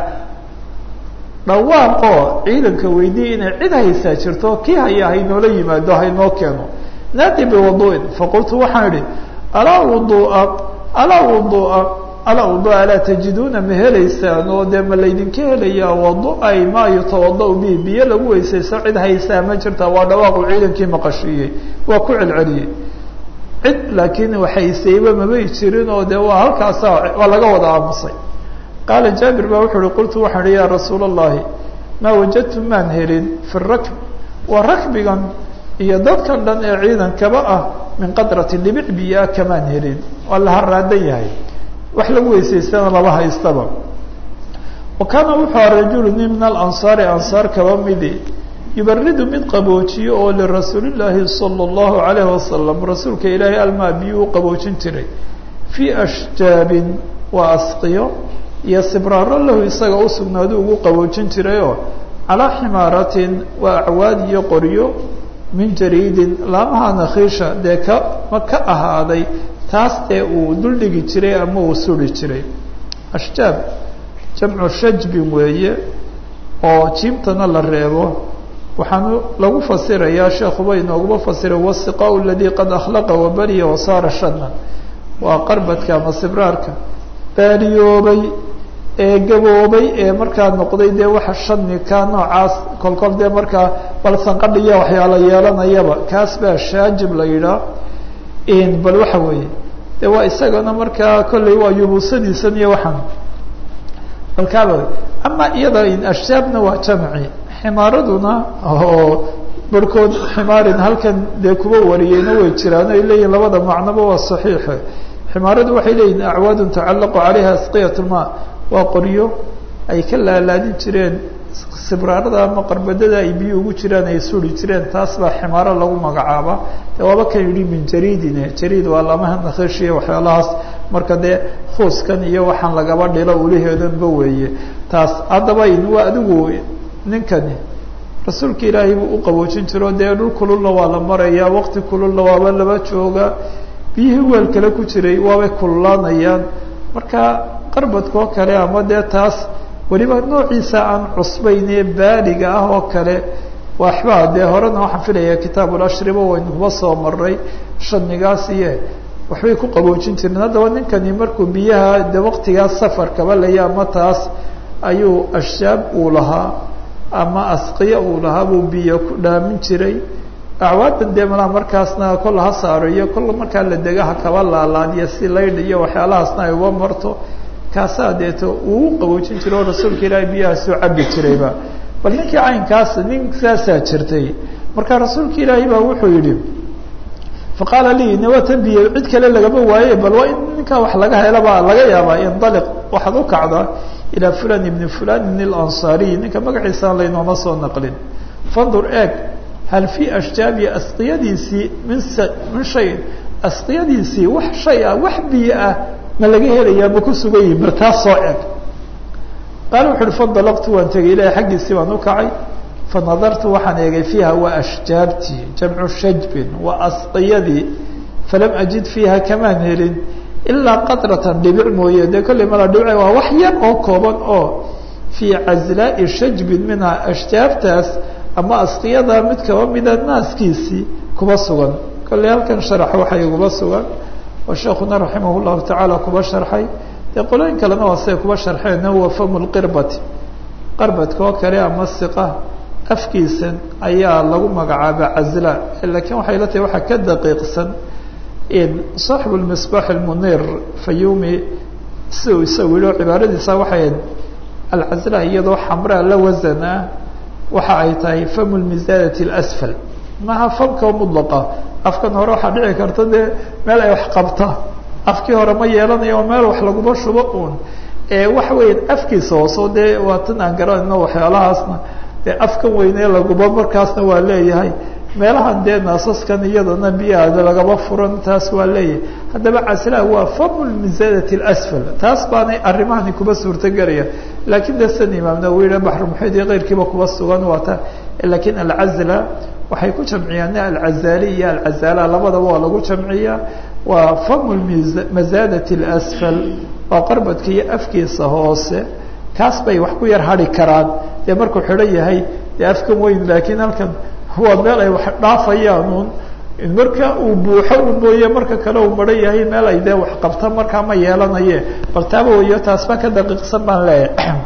dhawaaqoo ciidanka weydiya inay cid haysaa jirto kii haya haynoola yimaado haynoo keeno naadi biwadu'in faqultu waxaan idhi alaa wudua alaa wudua alaa wudua alaa tajiduuna ma helaysaan oo dee ma laydinka helayaa wadu'ay maa yutawada' bihi biyo lagu weysaysto cid haysaa ma jirta waa dhawaaqu ciidankii maqashiiyey waa ku celceliyey cid laakiin waxaysayba mabay jirin oo dee waa halkaasa waa laga wada aamusay qaala jaabir baa wuxuu uhi qultu waxaan ihi yaa rasuula allahi maa wajadtu maan helin fi rakb waa rakbigan iyo dadkan dhan ee ciidankaba ah min qadrati dhibic biyaa kamaan helin waa la haraadan yahay wax lagu weysaystana laba haystaba wa kaana wuxuu aha rajulu nin min alansaari ansaar kaba midi yubaridu mid qaboojiyo oo lirasuulillaahi sala allahu alayhi wasalam rasuulka ilaahay almaa biyuu u qaboojin jiray fii ashjaabin waa asqiyo iyo sibraaro lahu isaga u sugnaadu ugu qaboojin jirayoo calaa ximaaratin waa acwaad iyo qoryo min jariidin laamaha nakhiisha dee ka ma ka ahaaday taas dee uu duldhigi jiray ama uu suri jiray ashjaab jamcu shajbin weeye oo jiimtana la reebo waxaanu lagu fasirayaa sheekuba inooguma fasiray wasiqaau aladii qad akhlaqa wabariya wasaara shanan waa qarbadka ama sibraarka baariyoobay ee gaboobay ee markaa noqday dee waxa shani ka noocaas kolkol dee markaa balsanqadhiya waxyaala yeelanayaba kaas baa shaajib la yidhaah bal waxa weeye de waa isagana markaa kolley waa yubuusadiisan iyo waxaan balkaaba ama iyada ashjaabna waa jamci ximaaraduna oo barhkood ximaarin halkan dee kuba wariyeyna way jiraan ay leeyihin labada macnoba waa saxiixe ximaaradu waxay leeyihin acwaadun tacallaqu calayha asqiyat lmaa waa qoryo ay ka laalaadin jireen sibraarada ama qarbadada ay biyo ugu jiraan ay suri jireen taas baa ximaaro lagu magacaaba de waaba kan yidhi min jariidine jariid waa lamaha nakhishiya waxyaalahaas marka dee huuskan iyo waxaan lagaba dhilo ulaheedanba weeye taas haddaba waa adigu ninkani rasuulka ilaahay buu u qaboojin jiro dee dhul kululna waa la marayaa waqti kululna waaba laba jooga biyihii weel kale ku jiray waabay kululaanayaan marka qarbadkoo kale ama dee taas weliba noociisa aan cusbaynee baaliga ah oo kale waxbaa dee horena waxaan filaya kitaabulashriba waynu kuba soo maray shanigaas iyo waxbay ku qaboojin jireen haddaba ninkani markuu biyaha de waqtigaas safarkaba laya ama taas ayuu ashjaab uu lahaa ama asqiya uu lahaa buu biyo ku dhaamin jiray acwaadan dee malaa markaasna kol ha saaro iyo kol markaa la degaha kaba laalaadiyo si laydh iyo waxyaalahaasna ay uga marto kaasaa deeto uu u qaboojin jiro oo rasuulka ilaahay biyaha soo cabi jirayba bal ninkii caynkaas nin saasaa jirtay marka rasuulka ilaahay baa wuxuu yidhi faqaala lii nawatan biyo cid kale lagama waaye bal waa in ninkaa wax laga helaba laga yaabaa indaliq waxaad u kacdaa ilaa fulan ibni fulan ibn اlansaariy ninka magaciisaan laynooma soo naqlin fandur eeg hal fii ashtaabi asqiyadiisii min min shayin asqiyadiisii wax shay ah wax biyo ah ma laga helayaa ma ku sugan yihin bar taas soo eg qaala wuxu uhi fandalaqtu waan tegay ilahi xaggiisii baan u kacay fanadartu waxaan eegay fiiha waa ashjaabtii jamcu shajbin waa asqiyadii falam ajid fiiha kamaan helin ilaa qadratan dhibic mooye dee kolley mala dhibic waa wax yar oo kooban oo fii cazlaa'i shajbin minha ashjaabtaas ama asqiyada mid kaba mida naaskiisii kuba sugan kolley halkan sharax waxay iguba sugan oo sheekuna raximah llahu tacaala kuba sharxay dee qolooyin kalena waa siday kuba sharxeen huwa famu lqirbati qarbadka oo kale ama siqa afkiisan ayaa lagu magacaaba cazla lakiin waxay la tahay waxaa ka daqiiqsan saaxibu lmisbaax almunir fayumi si uu isagu yihi cibaaradiisa waxay ahayd alcazla iyadoo xamraa la wasan ah waxa ay tahay famu lmisaadati اlasfal maha famka mudlaqa afkan hore waxaa dhici karta dee meel ay wax qabta afkii hore ma yeelanayo oo meel wax laguma shubo uun waxa weya afkiisa hooso dee waa tan aan garanayno waxyaalahaasna dee afkan weynee laguba markaasna waa leeyahay meelahan dee naasaskan iyadana biyaha lagaba furan taas waa leeyahay haddaba casla waa famu lmisaadati اlasfal taas baanay arrimahani kuba suurtagelaya lakiin de san imaam nawowi yiha baxrumuxiid iyo keyrkiiba kuba sugan waa ta lakiin alcazla waxay ku jamciyaan alcazali iyo alcazala labadaba waa lagu jamciyaa waa famu masaadati اlasfal waa qarbadka iyo afkiisa hoose kaas bay wax ku yar hari karaan dee markuu xidhan yahay dee afkan weyn laakiin halkan waa meel ay wax dhaafayaan un marka uu buuxo un mooye marka kale uu maran yahay meel ay dee wax qabta markaa ma yeelanaye bal taaba wayo taas ba ka daqiiqsan baan leeyahay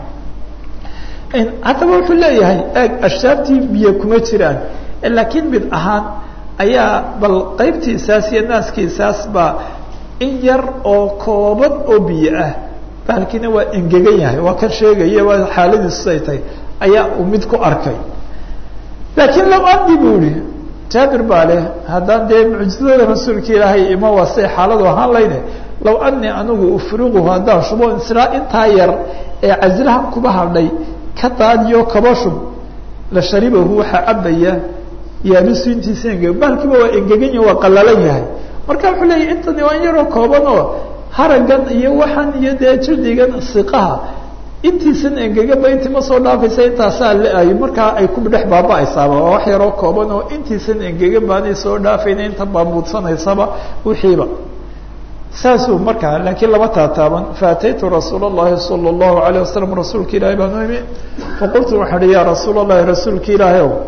haddaba wuxuu leeyahay eeg ashtaabtii biyo kuma jiraan laakiin mid ahaan ayaa bal qaybtiisaas iyo naaskiisaas baa in yar oo kooban oo biyo ah bahalkiina waa engegan yahay waa kan sheegaya waa xaaladiisu ay tahay ayaa uu mid ku arkay laakiin lam andi bu ihi jaabir baa leh haddaan dee mucjizada rasuulka ilaahay ima waa say xaaladu ahaan layne law anii anigu ufriquhu haddaan shubo israa intaa yar ee casilahan kuba hadhay ka daadiyo kaba shub la sharibahu waxaa cabaya yaabisu intiisa engeg bahalkiiba waa engegan yahi waa qalalan yahay marka wuxuu leeyahy intani waa in yaroo kooban oo haragan iyo waxan iyo dee jirdigan siqaha intiisan engeganba intii ma soo dhaafaysa intaasaa la-ay markaa ay ku dhex baaba-aysaaba waa wax yaroo kooban oo intiisan engegan baanay soo dhaafayna inta baamuudsanaysaba wixiiba saasuu markaa laakiin lama taataaban faataytu rasuul اllahi salى اllahu alayه wasalam rasuulka ilaahay baan u imi faqultu waxaa hi ya rasuul اllahi rasuulka ilaahay ow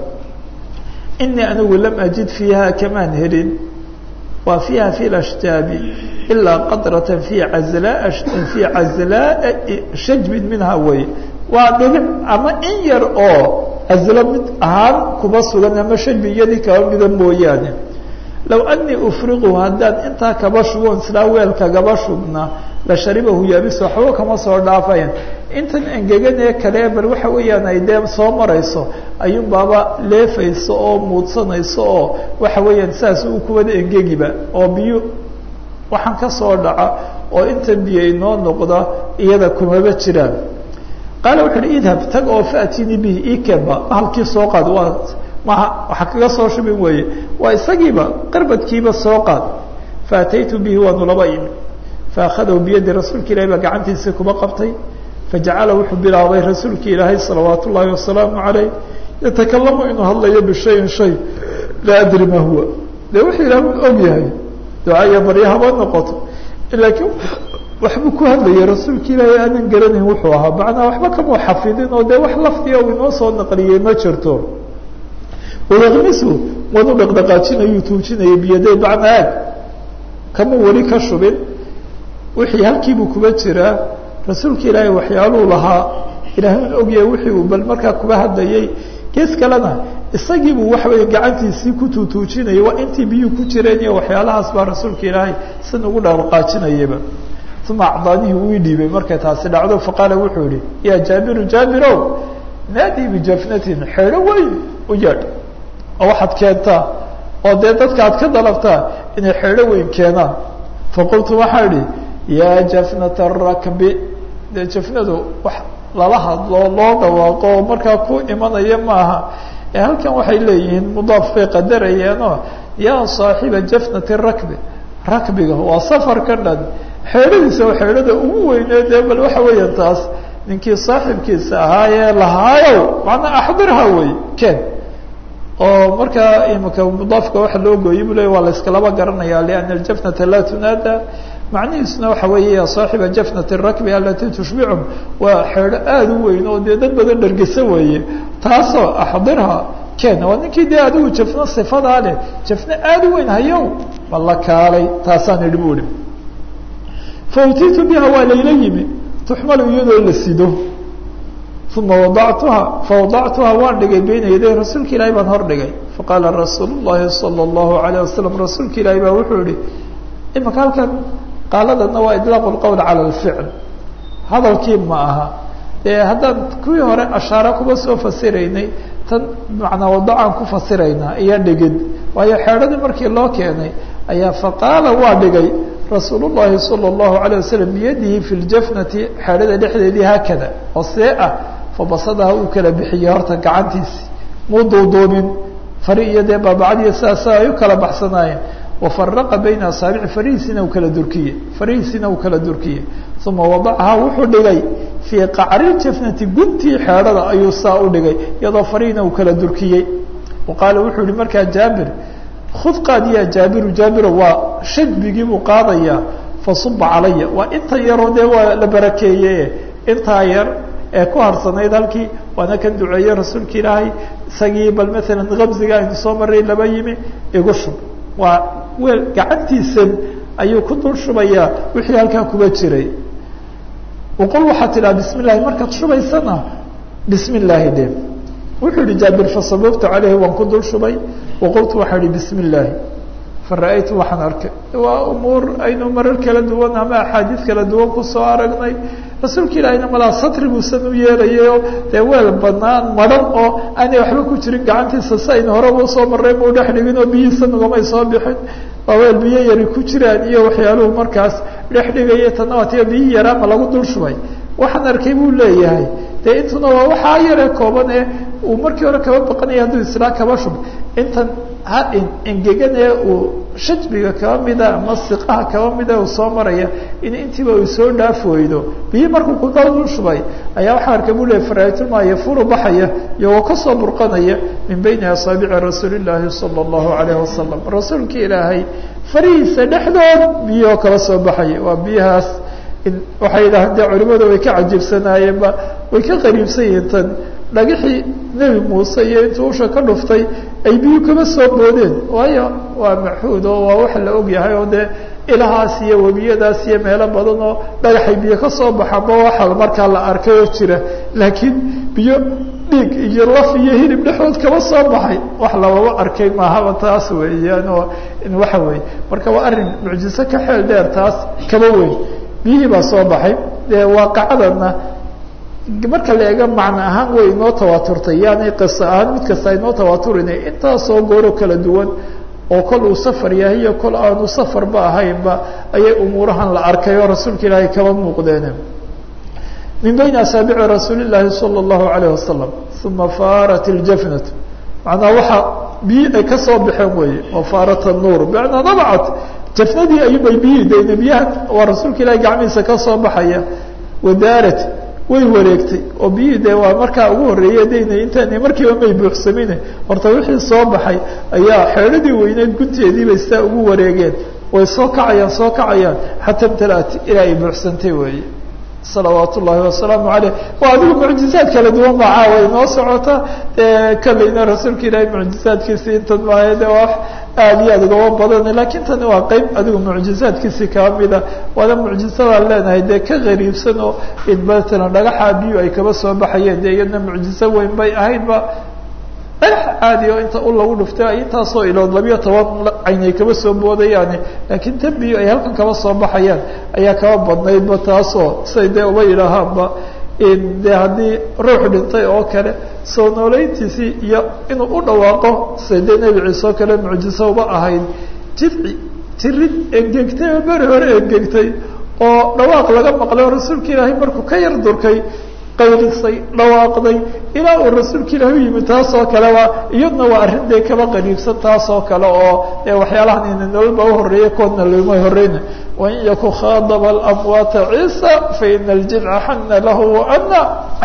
inii anigu lam ajid fiiha kamaan helin waa fiiha fi lashtaabi ilaa qadrata fi azlaa fii cazlaa shajbin minha wey waa dhibic ama in yar oo azlo mid ahaan kuba sugan ama shajbi iyadii kaba mida mooyaane low anii ufriqu haddaan intaa kaba shuboon silaa weelka gaba shubna la sharibahu yaabis waxba kama soo dhaafayan intan engeganee kale bal waxa weeyaan ay dee soo marayso ayuun baaba leefayso oo muudsanayso oo waxa weeyaan saas uu kuwada engegiba oo biyo waxaan ka soo dhaca oo inta biyo inoo noqda iyada kumaba jiraan qaala wuxu uhi idhab tag oo faatini bihi ikeba halkii soo qaad waa maha waxa kaga soo shubin weeye waa isagiiba qarbadkiiba soo qaad faataytu bihi waanu laba imi faakhadahu biyadi rasuulka ilahi baa gacantiisii kuba qabtay fajacala wuxuu bilaabay rasuulka ilaahay salawaat ullaahi wasalaamu calayh yatakalamu inuu hadlayo bishayin shay laa adri ma huwa dee wuxuu ilaah un og yahay ducaya barya haba noqoto laakiin waxbuu ku hadlayay rasuulka ilaahay aanan garanayn wuxuu ahaa macnaa waxba kamuu xafidin oo dee wax lafdiya uu inoo soo naqliyey ma jirto wayakmisu waanu dhaqdhaqaajinayuu tuujinayay biyaday macnaa aag kamuu weli ka shubin wixii halkiibuu kuba jiraa rasuulka ilaahay waxyaaluu lahaa ilaahay un ogyahay wixii uu bal markaa kuba hadlayay gees kalena isagiibuu waxa weeye gacantiisii ku tuutuujinayay waa intii biyuu ku jireen iyo waxyaalahaas baa rasuulka ilaahay sin ugu dhaqaajinayaba uma acdaanihi wii dhiibay markay taasi dhacdo faqaala wuxuu yihi ya jaabiru jaabirow naadii bijafnatin xeedho weyn u yeedh oo waxaad keentaa oo dee dadka ad ka dalabtaa inay xeedho weyn keenaan faqultu waxaa idhi yaa jafnata rakbi dee jafnadu wax lala hadloo loo dhawaaqo oo markaa ku imanaya maaha ee halkan waxay leeyihiin mudaaf bay qadarayeenoo yaa saaxiba jafnati rakbi rakbiga waa safarka dhan xeedhadiisa oo xeedhada ugu weynee dee bal waxa weeyaan taas ninkii saaxibkiisa ahaayee lahaayow macnaa axdirha wey ken oo markaa imika mudaafka waxa loo gooyey bu le waa la iskalaba garanaya liana aljafnata laa tunaada macnihiisuna waxa weeye ya saaxiba jafnati rakbi alati tushbicum waa xeedho aada u weyn oo dee dad badan dhargesa weeye taasoo axdirha ken waa ninkii dee adigu jafno sifadaa leh jafno aada u weyn hayow ma la kaalay taasaan idhi bu ihi fautiitu biha waa layla yimi tuxmalu iyadoo la sido uma wadactuha fawadactuha waan dhigay beyna yaday rasuulka ilaahi baan hor dhigay faqaala rasuul llahi sala allahu alayh wasalam rasuulka ilaahi baa wuxuu yihi imaka halkan qaaladana waa idlaaqu lqowl cala alficl hadalkii ma aha dee haddaan kuwii hore ashaare kuba soo fasiraynay tan macnaa wadacaan ku fasiraynaa iyo dhigid waayo xeedhadii markii loo keenay ayaa faqaala waa dhigay rasuul llahi salى اllahu alayه wasalam biyadihi fi ljafnati xeedhada dhexdeedii haakada oo see ah fabasadaha uu kala bixiyey horta gacantiisi muu duuduubin fari iyo dee baabacadiiyo sidaasa ay u kala baxsanaayeen wafaraqa bayna asaabici farihiisiina uu kala durkiyey farihiisiina uu kala durkiyey uma wadacahaa wuxuu dhigay fii qacri jafnati guntii xeedhada ayuu saa u dhigay iyadoo farihiina uu kala durkiyey wa qaala wuxuu yihi markaa jaabir khud qaad ya jaabiru jaabiro waa shadbigii buu qaadayaa fasuba calaya waa inta yaroo dee waa la barakeeye intaa yar ee ku harsanayd halkii waana kan duceeye rasuulka ilaahay isagii bal maalan kabziga aynu soo maray laba yimi igu shub waa weel gacantiisan ayuu ku dul shubayaa wixii halkaa kuba jiray waqul waxaad tidhaha bismi llahi markaad shubaysana bismi illaahi de wuxuu yihi jaabir fasababtu caleyhi waan ku dul shubay waqultu waxaa ihi bismi illaahi fara-aytu waxaan arkay waa umuur aynu marar kala duwan ama axaadiis kala duwan kusoo aragnay rasuulka ilaahina malaa satri buusan u yeelayayo dee weel banaan maran oo aanay waxba ku jirin gacantiisa si aynu horeba usoo marray mau dhex dhigin oo biyihiisa nugamay soo bixin waa weel biyo yari ku jiraan iyo waxyaaluhu markaas dhex dhigaya tana waatiga biyi yaraa ma lagu dul shubay waxaan arkay buu leeyahay dee intuna waa waxaa yare kooban ee uu markii hore kaba baqanaya hadduu islaa kaba shub intan ha engegan ee uu shajbiga kaba mida ama siqaha kaba mida uu soo maraya in intiiba uu soo dhaaf weydo biyi markuu kudal shubay ayaa waxaa arkay buu leeyahy faraatulmaa yafuru baxaya iyagoo kasoo burqanaya min bayni asaabici rasuuli llaahi sala allahu alayhi wasalam rasuulka ilaahay farihiisa dhexdood biyahoo kaba soo baxaya waa biyahaas waxay yidhahdeen dee culimadu way ka cajiibsanaayeenba way ka qariibsan yihiin tan dhagixii nebi muuse iyo intuu usha ka dhuftay ay biyu kaba soo boodeen waayo waa maxuud oo waa wax la og yahay oo dee ilahaas iyo webiyadaas iyo meelo badan oo dhagaxay biyo ka soo baxanba waxa markaa la arkay oo jira laakiin biyo dhiig iyo laf iyo hilib dhexdood kaba soo baxay wax lababa arkay maahaba taas weeyaan oo waxa weeye marka waa arrin mucjiso ka xeel dheer taas kaba weyn biyihii baa soo baxay dee waaqacadana marka la eego macno ahaan way inoo tawaaturtay yaani qiso ahaan mid kasta inoo tawaaturinay intaasoo gooro kala duwan oo kol uu safar yahay iyo kol aanu safarba ahaynba ayay umuurahan la arkay oo rasuulka ilaahay kaba muuqdeen min bayni asaabici rasuuli llaahi sala allahu alayh wasalam uma faarat iljafnat macnaa waxaa biyi ay kasoo baxeen weeye oo faarat anuur bimacnaa dabacat jafnadii ayubay biyihi dayna biyaha waa rasuulka ilaahay gacmihiisa kasoo baxaya wadaarat way wareegtay oo biyihii dee waa markaa ugu horreeye dayna intaan markiiba may buuxsamine horta wixii soo baxay ayaa xeedhadii weyneed gunteediibay sidaa ugu wareegeen way soo kacayaan soo kacayaan xataa imtalaat ilaa ay buuxsantay weeye salawaat ullaahi wasalaamu caleyh waa adigu mucjizaad kala duwan baa caawa inoo socota kolleyna rasuulka ilaahay mucjizaadkiisii intan maayo de waa aada iyo aad ugaba badan lakiin tani waa qeyb adigu mucjizaadkiisii kaba mida waana mucjisadaan leenahay dee ka qariibsan oo in matalan dhagaxa biyu ay kaba soo baxayeen dee iyadna mucjizo weyn bay ahaydba dhagax caadi oo inta u lagu dhuftay ay intaasoo ilood labiyo toban caynay kaba soo boodayaane laakiin dembiyo ay halkan kaba soo baxayaan ayaa kaba badnaydba taasoo say dee uba yidhaahaanba de haddii ruux dhintay oo kale soo nooleyntiisii iyo inuu u dhawaaqo say dee nebi ciise oo kale mucjiso uba ahayd jidci jirid engegtay oo beri hore engegtay oo dhawaaq laga maqlay oo rasuulka ilaahay markuu ka yar durkay qaylisay dhawaaqday ilaa uu rasuulka ilaahi u yimid taas oo kaleba iyadna waa arrin dee kaba qariibsan taas oo kale oo dee waxyaalahan ina nololba uhoreeya koodna loma horeyna wain yaku khadaba alamwaata ciisa faina aljidca xana lahu waana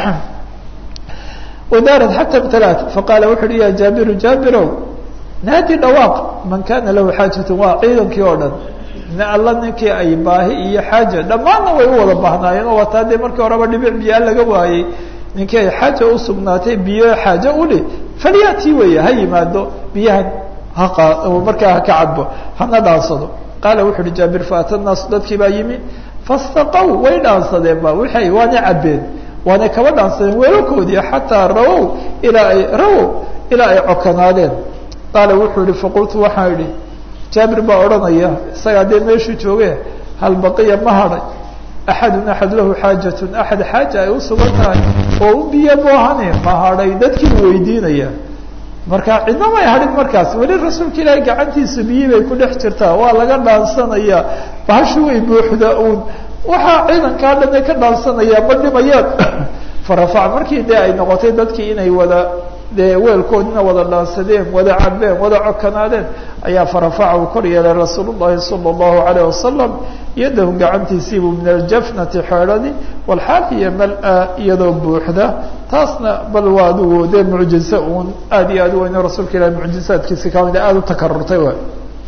wadaarad xata ibtalaat faqaala wuxu uhi ya jaabiru jaabirow naadi dhawaaq man kana lahu xaajatun waa ciidankii oo dhan alla ninkii ay baahi iyo xaaja dhammaanna way u wada baahnaayeen oo wataa dee markii horeba dhibic biyaa laga waayey ninkii ay xaaja usugnaatay biyo xaaje uli falyatii weeye ha yimaado biyahan ha markaa haka cadbo hana dhaansado qaala wuxu uhi jaabir faata naasu dadkii baa yimi fastaqow way dhaansadeen ba waxay waana cabbeen waana kaba dhaansadeen weelakoodii xataa rawow ilaa ay rawow ilaa ay cokanaadeen qaala wuxuu yihi faqultu waxaan idhi jaabir baa odhanaya isagaa dee meeshuu jooge hal baqiya ma hadhay axadun axad lahu xaajatun axad xaaja ay usugan tahay oo u biyo moohane ma hadhay dadkiibu weydiinaya marka cidna may hadhin markaas weli rasuulka ilaahay gacantiisa biyi bay ku dhex jirtaa waa laga dhaansanaya bahashi way buuxda uun waxaa ciidankaa dhan ay ka dhaansanaya ma dhimayaan farafac markii dee ay noqotay dadkii inay wada dee weelkoodina wada dhaansadeen wada cabeen wada cokanaadeen ayaa farafaca uu kor yeelay rasuul llahi sala allahu alayh wasalam yadahu gacantiisiibuu min aljafnati xeedhadi walxaafiya mal-a iyadoo buuxda taasna bal waa adigu dee mucjize uun aada iyo aad u weyne rasuulka ilahi mucjizaadkiisi kamida aada u takarurtay w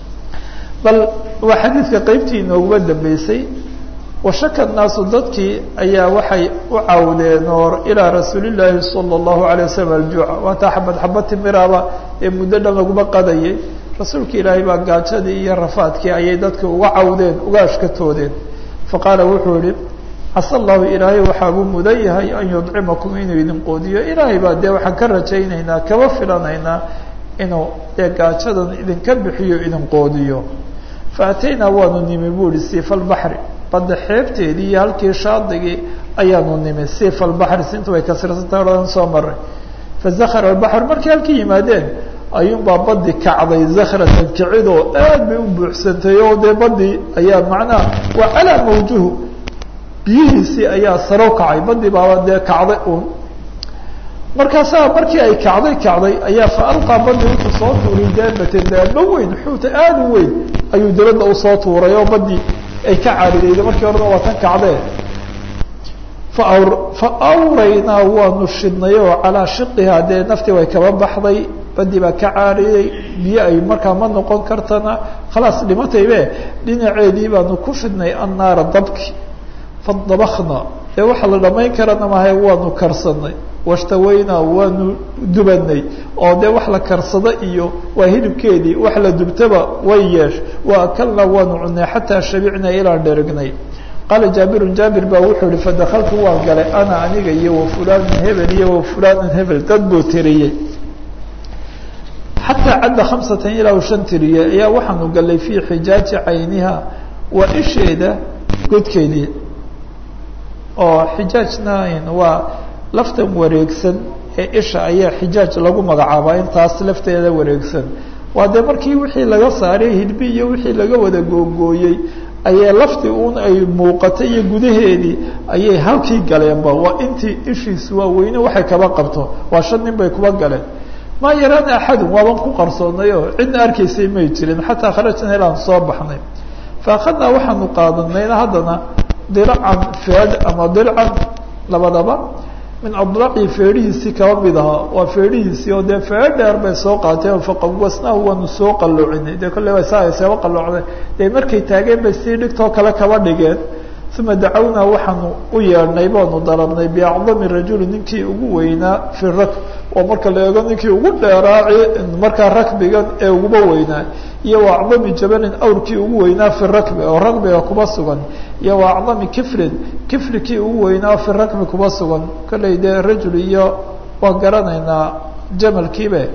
bal waa xadiidka qeybtii inooguba dambeysay washaka naasu dadkii ayaa waxay u cawdeen oo ilaa rasuulillaahi sala allahu alay wasalam aljuuca waataa xabad xabad timiraaba ee muddo dhan laguma qadayay rasuulka ilaahay baa gaajadii iyo rafaadkii ayay dadka uga cawdeen uga ashkatoodeen faqaala wuxuu yihi casa allahu ilaahay waxaabuu mudan yahay an yudcimakum inuu idin qoodiyo ilaahay baa dee waxaan ka rajaynaynaa kaba filanaynaa inuu dee gaajadan idinka bixiyo idin qoodiyo faataynaa waanu nimi bu ihi siifa albaxri badda xeebteedii iyo halkii shaadigii ayaanu nimi sifa albaxri sintu way kasirsantaha odhan soo maray fazakara albaxr markay halkii yimaadeen ayuunbaa badi kacday zakratan kicidoo aad bay u buuxsantay oo dee badii ayaa macnaha waa calaa mawjuhu biyihiisii ayaa saro kacay badii baaba dee kacday uun markaasaa markii ay kacday kacday ayaa fa alqaa badi wuxuu soo tuuray daabatan daaba weyn xuuta aada u weyn ayuu dabadda usoo tuuray oo badii ay ka caaridayda markii horena waa tan kacdee fa awraynaa waanu shidnay oo calaa shiqihaa dee naftii way kaba baxday badii baa ka caariday biyo ay markaa ma noqon kartana khalaas dhimataybe dhinaceedii baanu ku shidnay annaara dabki fadabakna dee waxaa la dhamayn karana mahay waanu karsanay washtawaynaa waanu dubanay oo dee wax la karsado iyo waa hilibkeedii wax la dubtaba way yeesh wa akalnaa waanu cunay xataa shabicnaa ilaan dherignay qaala jaabirun jaabir baa wuxuu ihi fadakaltu waan galay ana aniga iyo wa fulanan hebel iyo wa fulanan hebel dad buu tiriyey xataa cadda khamsatan ilaa u shan tiriyey ayaa waxaanu galay fii xijaaji cayniha waa isheeda godkeedii oo xijaajna waa laftan wareegsan ee isha ayaa xijaaj lagu magacaabaa intaas lafteeda wareegsan waa dee markii wixii laga saaray hidbi iyo wixii laga wada googooyey ayay laftii un ay muuqatay iyo gudaheedii ayay halkii galeenba waa intii ishiisu waa weyne waxay kaba qabto waa shan nin bay kuba galeen maa yaraana axadun waaban ku qarsoonay oo cidna arkaysay may jirin xataa kharajna ilaan soo baxnay fa akhadnaa waxaanu qaadanayna haddana dilcan feed ama dilcan labadaba min adlaci feedhihiisii kaba mid ahaa waa feedhihiisii oo dee feedh dheer bay soo qaateen faqawasnaahu waanu soo qaloocinay dee kolley waa saa ay seeba qaloocday dee markay taageen bay sii dhigtoo kale kaba dhigeen uma dacawnaa waxaanu u yeedhnay baanu dalabnay biacdami rajuli ninkii ugu weynaa fi rakb oo marka la eego ninkii ugu dheeraaci markaa rakbigan ee uguba weynaa iyo wa acdami jabalin awrkii ugu weynaa fi rakbi oo rakbiga kuba sugan iyo wa acdami kiflin kiflikii ugu weynaa fi rakbi kuba sugan kolley dee rajul iyo waan garanaynaa jamalkiibe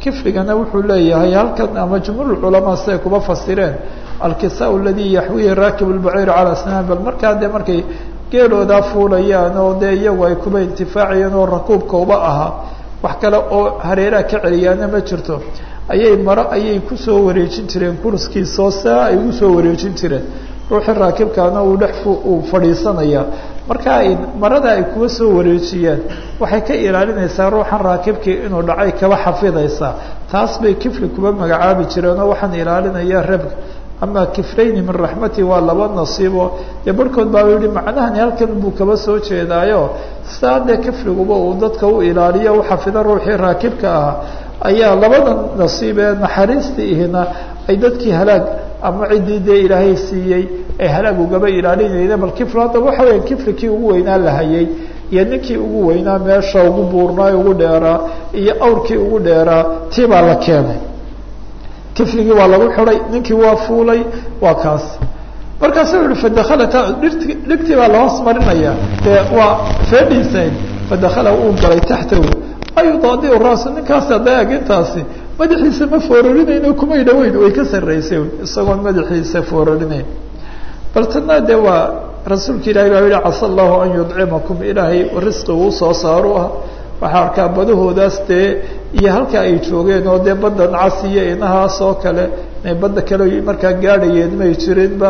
kifligana wuxuu leeyahay halkan ama jumhuur culamaa siday kuba fasireen alkisaa aladi yaxwihi raakib lbaciir calaa snaan bal markaa dee markay geeloodaa fuulayaan oo dee iyagu ay kuba intifaacayeen oo rakuubka uba ahaa wax kale oo hareeraha ka celiyaana ma jirto ayay maro ayay kusoo wareejin jireen kurskiisoo saa ay ugu soo wareejin jireen ruuxii raakibkaana uu dhex uu fadhiisanaya marka ay marada ay kuwa soo wareejiyeen waxay ka ilaalinaysaa ruuxan raakibkii inuu dhacay kaba xafidaysaa taas bay kifli kuba magacaabi jireen oo waxaan ilaalinaya rabga ama kiflayni min raxmati waa laba nasiibo dee barhkood baa yihi macnahani halkan buu kaba soo jeedaayo saa dee kifliguba uu dadka u ilaaliyo u xafido ruuxii raakibka ahaa ayaa labada nasiib ee naxariistii ihina ay dadkii halaag ama ciddii dee ilaahay siiyey ee halaag ugaba ilaalinayna bal kifl haddaba waxa weya kiflikii ugu weynaa la hayay iyo ninkii ugu weynaa meesha ugu buurnaa ugu dheeraa iyo awrkii ugu dheeraa tii baa la keenay kifligii waa lagu xiday ninkii waa fuulay waa kaas markaasu yihi fadakhalata dhirti dhigtii baa lahoos marinaya dee waa feedhiisayn fadakhala uu galay taxtahu ayudaadiu raasu ninkaas adaag intaasi madaxiisa ma foororinayno kumay dhaweyn way ka sarraysay isagoon madaxiisa foororinayn bal tana dee waa rasuulka ilahi baa yihi casa allahu an yudcimakum ilaahay risqi uu soo saaru ah waxaa arkaa badahoodaas dee iyo halka ay joogeen oo dee badda nacas iyo inahaas oo kale inay badda kale markaa gaadhayeen may jirinba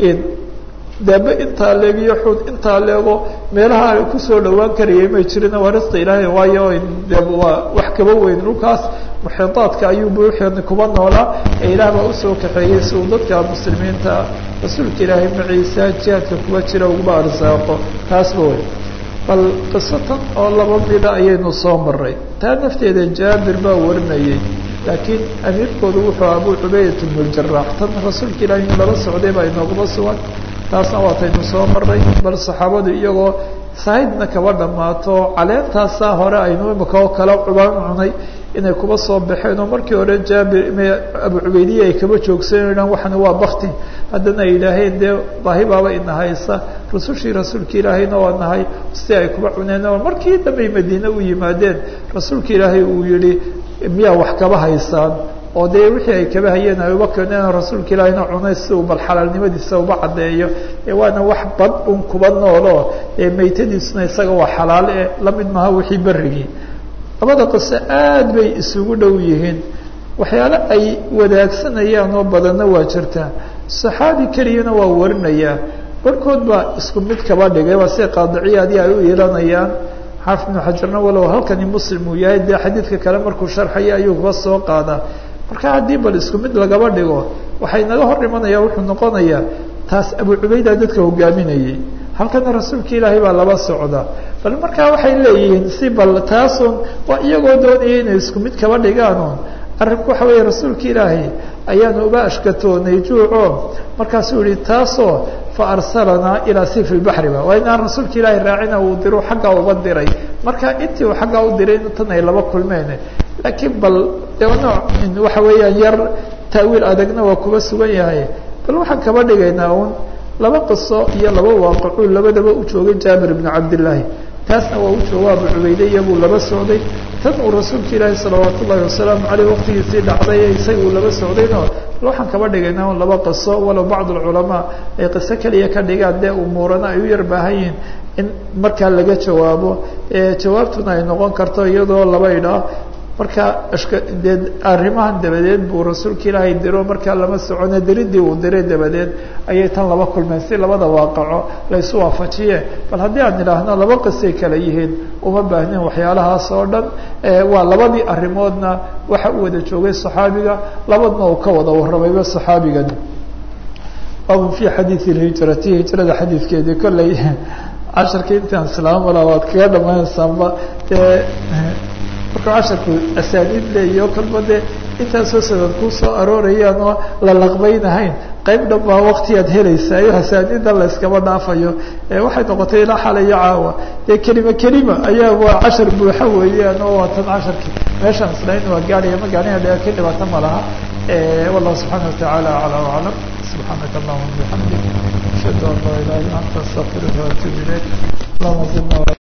daaba intaa leeg iyo xuud intaa leego meelaha kusoo dhawaan karayay may jirin waa risqi ilaahay waayo de waa wax kaba weyn dhulkaas muxiidaadka ayuu buuxeedna kuba noolaa ee ilaah baa usoo kaxeeyey si uu dadka muslimiinta rasuulka ilaahay maciisa jihaadka kuba jira uguba arsaaqo taasba wey bal qisatan oo laba mida ayaynu soo maray taa nafteeda jaabir baa warinayay laakiin amiirkoodu wuxuu abu cubaydat bnu jaraax tan rasuulka ilahi in lala socday baa inooguma sugan taasna waataynu soo maray bal saxaabadu iyagoo sahaydna kaba dhammaato caleentaasaa hore aynu imika oo kala cubaan cunay inay kuba soo baxeen oo markii hore jaabir abu cubaydiya ay kaba joogsanayaan waxana waa bakti haddana ay yidhaaheen dee baahi baaba ina haysa rusushii rasuulka ilaahayna waa nahay si ay kuba cuneen markii dambey madiine u yimaadeen rasuulka ilaahay uu yihi miyaa wax kaba haysaan oo dee wixii ay kaba hayeen ay uba keeneen rasuulka ilaahina cunay si uu bal xalaalnimadiisa uba caddeeyo waana wax bad un kuba noolo ee maytadiisuna isaga waa xalaal e lamid maha wixii berigii labada qiso aad bay isugu dhow yihiin waxyaale ay wadaagsanayaan oo badanna waa jirtaa saxaabi keliyana waa warinayaa barhkood baa isku mid kaba dhigay waa si qaadiciyaadii ay u iilanayaan xaafid ibnu xajarna walow halkani muslim uu yahay dee xadiidka kale markuu sharxaya ayuu kuba soo qaadaa marka haddii bal isku mid lagaba dhigo waxay naga hor imanaya wuxuu noqonayaa taas abu cubayda dadka hogaaminayay halkana rasuulka ilaahay baa laba socda bal markaa waxay leeyihiin si bal taasun waa iyagoo doonaya inay isku mid kaba dhigaanon arrinku waxa weeye rasuulka ilaahay ayaanu uba ashkatoonay juuco markaasuu yihi taasoo fa arsalanaa ilaa sifi lbaxriba waa inaan rasuulka ilaahay raacina uu diro xaggaa uba diray marka intii uu xaggaa u diray tan ay laba kulmeen laakiin bal de nooc waxa weeyaan yar taawiil adagna waa kuba sugan yahay bal waxaan kaba dhigaynaa un laba qiso iyo laba waaqicuu labadaba u joogay jaabir ibnu cabdillaahi taasna waa u jooga abu cubayde iyabuu laba socday tan uu rasuulka ilaahi salawaat ullahi wasalaamu caleyh waqtigiisii dhacday isaga uu laba socdayno bal waxaan kaba dhigaynaa un laba qiso walow bacd alculamaa ay qiso keliya ka dhigaan dee umuurana ay u yar baahan yihiin in markaa laga jawaabo jawaabtuna ay noqon karto iyadoo laba idhaa marka ashka dee arrimahan dabadeed buu rasuulka ilaahay diro markaa lama socone diridii uu diray dabadeed ayay tan laba kulmeen si labada waaqaco laysu waafajiye bal haddii aan idhaahno laba qisay kala yihiin uma baahnin waxyaalahaas oo dhan waa labadii arrimoodna waxa u wada joogay saxaabiga labadna uu ka wada warramayba saxaabigani baabun fi xadiidi lhijrati hijrada xadiidkeedii kolley casharka intaan islaam walaa waad kaga dhamaynaysaanba dee markuu casharku asaaniid leeyo kolba dee intaasoo sanad kuu soo aroorayaan oo la laqbaynahayn qayb dhan baa waktiyaad helaysayo asaaniida la iskama dhaafayo waxay noqotay ilaa xalayo caawa dee kelima kelima ayaa waa cashar buuxa weeyaan oo waa tan casharkii meeshaan islayn waa gaadhaya ma gaadhaya dhe ka dhibaato ma laha wallahu subxaana watacaala aclaa aclam subxaanaka allahuma bixamdik ashhadu an laa ilaha illa anta astaqfiruka waatubu ilayk allahuma zidna